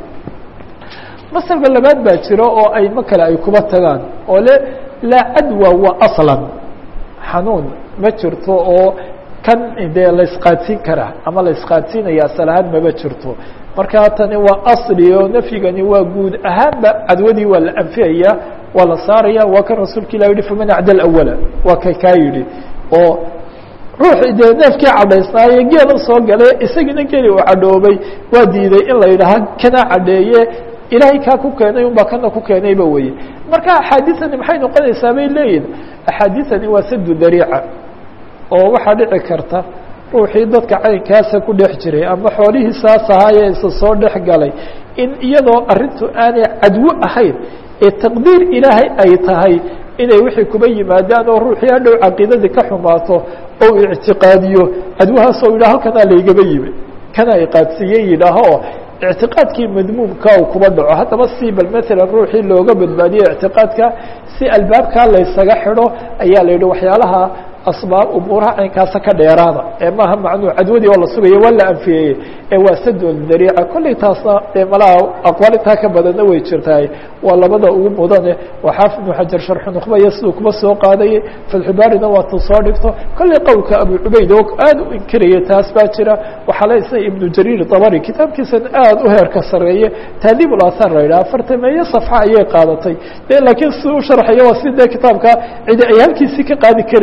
masalka labaad baa jiro oo aymo kale ay kuba tagaan oo le laa cadwa wa aslan xanuun ma jirto oo kan dee la isqaadsiin karaa ama la isqaadsiinaya asal ahaan maba jirto markaa tani waa asli oo nafyigani waa guud ahaanba cadwadii waa la anfiyaya waa la saaraya waa kan rasuulka ilah yihi faman acda awala waa kay kaa yidhi oo ruux dee neefkii cadhaysnaaye geela soo gale isagiina geli uu cadhoobay waa diiday in la yidhaaha kana cadheeye ilaahay kaa ku keenay unbaa kana ku keenayba weye marka axaadiثani maxay noqonaysaa bay leeyihin axaadiثani waa sadu dariica oo waxaa dhici karta ruuxii dadka caynkaasa ku dhex jiray ama xoolihii saas ahaayee isa soo dhex galay in iyadoo arrintu aanay cadwo ahayn ee taqdiir ilaahay ay tahay inay wixii kuba yimaadaan oo ruuxii hadhow caqiidadii ka xumaato oo ictiqaadiyo cadwahaasoo yidhah halkanaa laygaba yimi kana iqaadsiiye yidhaaho ictiqaadkii madmuumka uu kuba dhaco haddaba si bal matalan ruuxii looga badbaadiyo ictiqaadka si albaabkaa laysaga xidho ayaa la yidhi waxyaalaha asbaab umuuraha caynkaasa ka dheeraada ee maaha macnuu cadwadii oo la sugaya waa la anfiyeye ee waa sadol dariica kolley taasna dee malaha aqwaal intaa ka badanna way jirtahay waa labada ugu mudane waa xaafid ibnu xajar sharxu nukhbaya siduu kuma soo qaadayay fatxubaarina waa tuu soo dhigto kolley qowlka abu cubayd oo aad u inkiraya taas baa jira waxaa le isna ibnu jariir dabari kitaabkiisan aad u heerka sareeye taadiib ulathar la yidhaha afartameeye safxa ayay qaadatay de laakiin siduu u sharxayo waa si dee kitaabka cidi ay halkiisii ka qaadi kari weyday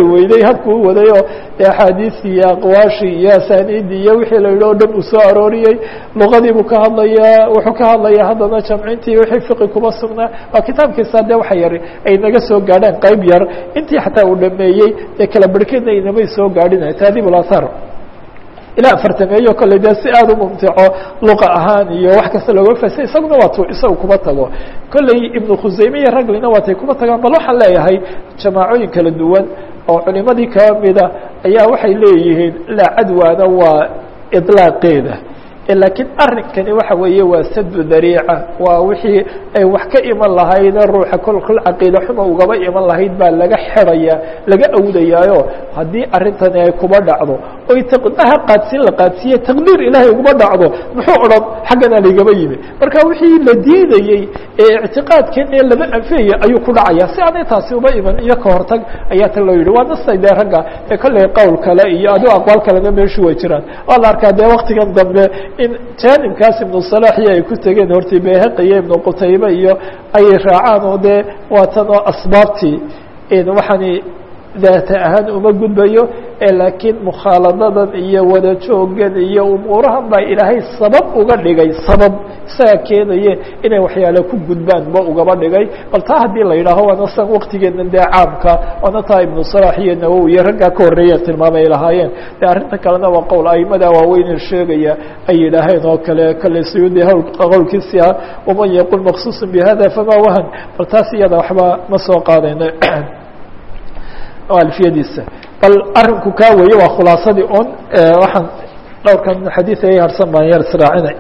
habku u waday oo axaadiistii iyo aqwaashii iyo asaaniidii iyo wixii la yidhi o dhan uu soo arooriyey luqadii buu ka hadlayaa wuxuu ka hadlayaa haddana jamcintii wixii fiqi kuma sugnaa waa kitaabkiisa dee waxa yar ay naga soo gaadhaan qayb yar intii xataa uu dhameeyey dee kala barhkeedna inamay soo gaadhin taadiib اlathar ilaa afartameeyo kolley dee si aada u mumtico luqa ahaan iyo wax kasta looga fasay isaguna waatu isaga kuma tago kolley ibnu khuseyme iyo raglina waatay kuma tagaan bal waxaan leeyahay jamaacooyin kala duwan oo culimadii kaba mida ayaa waxay leeyihiin laa cadwaana waa iطlaaqeeda laakiin arrinkani waxa weeye waa sadu dariica waa wixii ay wax ka iman lahayde ruuxa kol kol caqiida xuma ugaba iman lahayd baa laga xidhaya laga awdayaayo haddii arrintani ay kuba dhacdo oy taqdaha qaadsiin la qaadsiiye taqdiir ilaahay uguma dhacdo muxuu odhan xaggana laygaba yimi marka wixii la diidayey ee ictiqaadkeena lama anfiyaya ayuu ku dhacaya si aanay taasi uba iman iyo ka hortag ayaa ta loo yidhi waa nastay dee ragga ee kolley qowl kale iyo adigo aqwaal kalena meeshu way jiraan waa la arkaa dee waktigan dambe in jaanibkaas ibnu salaxiyo ay ku tegeen hortii bayhaqi iyo ibnu qutaybe iyo ay raacaan oo dee waatan oo asbaabtii waxaani daata ahaan uma gudbayo laakiin mukhaaladadan iyo wada joogan iyo umuurahan baa ilaahay sabab uga dhigay sabab isaga keenaye inay waxyaale ku gudbaan ba ugaba dhigay bal taa haddii la yidhaaho waana san waktigeena dee caamka waana taa ibnu salax iyo nawowi iyo raggaa ka horreeya tilmaamay ay lahaayeen de arrinta kalena waa qowl aimada waaweyne sheegaya ay yidhaaheen oo kale kale suyuudi qowlkiisi ah waman yaqul maqsuuص bihada fama wahan bal taas iyada waxba ma soo qaadayno alfiyadiisa bal arinku kaa weeye waa khulaasadii un waxaan dhowrkan xadiid ay harsan baan yar israacinay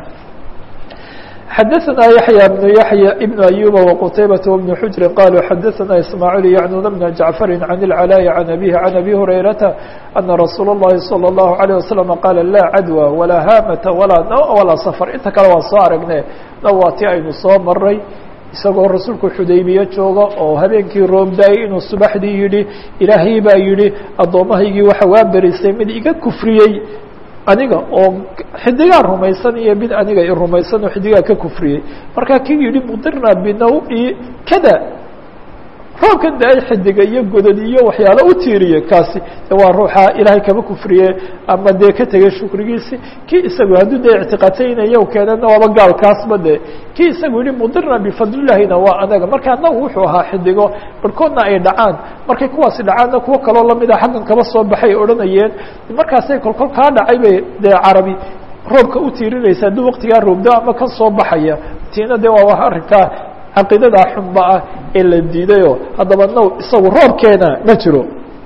xadaثna yaحyى بن yaحyى بن أyuba وqtaybaة وبن xujri qaluu xadaثna ismaaعيل yacnuna بn jaعفari عan العلاء عan abيه عan abi هurayrata أna rasuul الlahi salى الlahu عalيه waسلم qaala laa cadوى walaa haamata walaa naw walaa sfr inta kale waan soo aragne naw waa ti aynu soo maray isagoo rasuulku xudaybiye jooga oo habeenkii roobdaayey inuu subaxdii yidhi ilaahay baa yidhi addoommahaygii waxa waa berisay mid iga kufriyey aniga oo xidigaa rumaysan iyo mid aniga i rumaysan oo xidigaa ka kufriyey markaa kii yidhi mudirna binawi kada roobkan da ay xidiga iyo godad iyo waxyaalo u tiiriye kaasi waa ruuxa ilaahay kaba kufriye ama dee ka tegay shukrigiisi kii isagu hadduu dee ictiqaadsaynayo keenana waaba gaalkaasba de kii isagu yihi mudirna bifadlilahina waa anaga marka anagu wuxuu ahaa xidigo barhkoodna ay dhacaan markay kuwaasi dhacaanna kuwo kaloo lamida xaggan kaba soo baxay odhanayeen markaasay kolkol kaa dhacay bay dee carabi roobka u tiirinaysa hadduu waktigaa roobdo ama ka soo baxaya tiina de waa arrinkaa caqiidada xunba ah ee la diidayo haddaba now isagu roobkeena ma jiro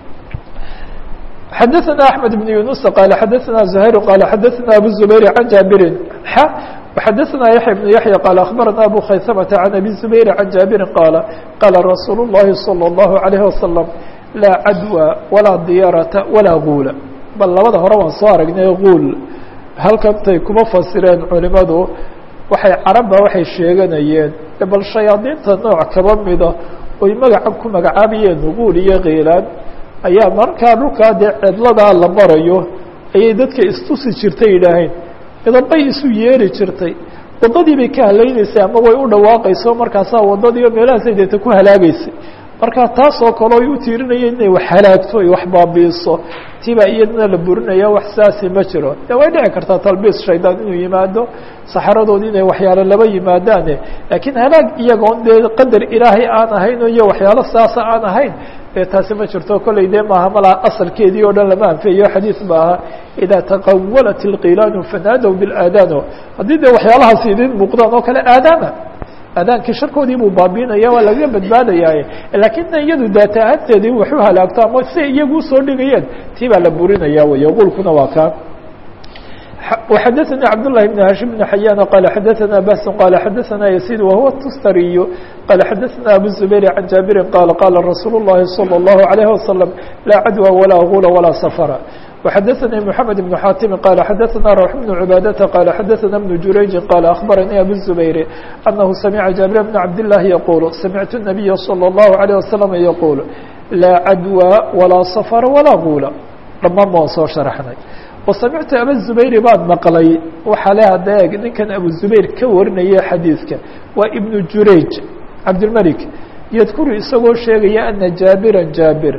xadaثna أحmed بن yuنuس qال xadaثna زhayr qال xadaثna abu الزubayr عan jaabirin x وxadaثna yaحya بن yaحyى qال أخbarana abu khaysmة عan abi الزubayr عan jaabirin qaala qaala rasuul الlahi صلى الlaه عليه وasلم laa cadوى walaa diyaarata walaa guula bal labada hore waan soo aragnay guul halkantay kuma fasireen culimadu waxay carabba waxay sheeganayeen bal shayaadiinta nooc kaba mida oy magaca ku magacaabayeen nuguul iyo kiilaan ayaa markaa dhulkaa dee cidladaa la marayo ayay dadka istusi jirtay yidhaaheen midabay isu yeeri jirtay waddadii bay ka halaynaysay ama way u dhawaaqayso markaasaa waddadiiyo meelahaasay deeta ku halaagaysay marka taas oo kale ay u tiirinayeen inay wax halaagto ay wax baabiiso tibaa iyadana la burinaya wax saasi ma jiro de way dhici kartaa talbiis shaydaan inuu yimaado saxaradoodi inay waxyaalo laba yimaadaane laakiin halaag iyagoon dee qadar ilaahay aan ahayn iyo waxyaalo saasa aan ahayn dee taasi ma jirto kolley dee maaha malaa asalkeedii oo dhan lama anfeeyo xadiid ba aha idaa taqawalat ilqilaanu fanaadow bilaadaano haddii dee waxyaalahaasi idin muuqdaan oo kale aadaama aadaankii sharkoodii buu baabiinaya waa lagaga badbaadayaaye laakiin iyadu daata ahaanteedii waxu halaagto ama siay iyagu usoo dhigayeen tii baa la burinaya wey qulkuna waa kaa وxadثnي cبداللahi بن هاشhم بن حyان qال xadثna bس qال xadثna يسيد وهو التstري qال xadثna أبو الزبير عن جابر qال qال رsuuل اللhi صلى الله عليه وسلم لا عdوى ولا غuل ولا سفر وxadثnي محمد بن xاtم qال xadثna روح بن عباadة qال xadثna بن جurayج qال أخبرني أبو الزبير أنه سمع جابر بن عبدالله يقول سمعت النبي صلى الله عليه وسلم يقول لا عdوى ولا سفر ولا غuل dhamaan baan soo شhaرxnay وsamictu aba zubayri baan maqlay waxaa le hadda eeg ninkan abu zubayr ka warinaya xadiidka waa ibnu jurayj cabdilmelik yadkuru isagoo sheegaya ana jaabiran jaabir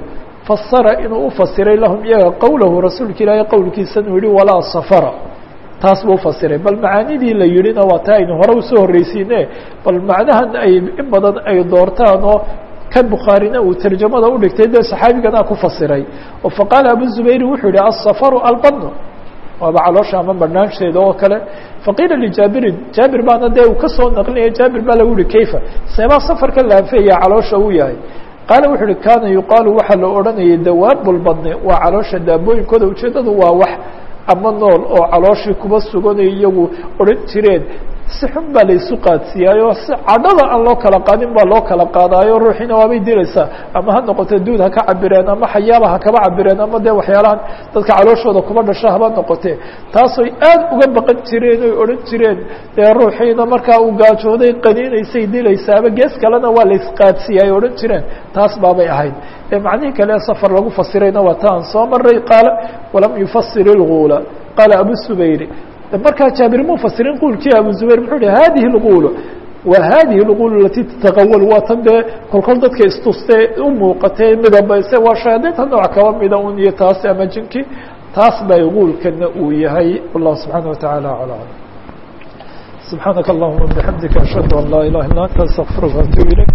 fasara inuu ufasiray lahum iyaga qowlahu rasuulka ilaahay qowlkiisa inuu yihi walaa safara taas buu ufasiray bal macaanidii la yidhina waa taa aynu hore usoo horreysiine bal macnahan ay in badan ay doortaan oo kan bukhaarina uu tarjamada udhigtay dee saxaabigana ku fasiray oo faqaala abu zubayri wuxuu yihi asafaru albadnu waaba caloosha ama banaansheeda oo kale faqiila lijaabirin jaabir baana dee uu kasoo naqlinaya jaabir baa lagu yihi kayfa seebaa safarka laanfeeya caloosha uu yahay qaala wuxuu uhi kaana yuqaalu waxaa la odhanayay dawaabulbadni waa caloosha daabooyinkooda ujeeddadu waa wax ama nool oo calooshii kuba suganay iyagu odhan jireen si xun baa laysu qaadsiiyaayo si cadhada aan loo kala qaadin baa loo kala qaadaayo ruuxiina waabay dilaysaa ama ha noqote duud ha ka cabireen ama xayaaba ha kaba cabireen ama dee waxyaalahan dadka calooshooda kuba dhasho haba noqote taasoy aad uga baqan jireen oy odhan jireen dee ruuxiina markaa uu gaajooday qaniinaysay dilaysaaba gees kalena waa laysqaadsiiya ay odhan jireen taas baabay ahayd ee macnihii kale safar lagu fasirayna waa ta aan soo maray qaala walam yufasir ilguula qaala abu subayri markaa jaabir mu fasirin quulkii abu zubayr muxuu hi hadihi اlgul wa hadihi اlgul alati tataqawal waa tan dee kolkol dadka istustee u muuqatee midabayse waa shayaadiinta nooc kaba mida un iyo taas ama jinki taas bay guulkana uu yahay wallahu subxaana wataعala alى alam subxaanaka allahuma bixamdika ashhadu an laa ilaha illa anta astaqfiruka atub ilayk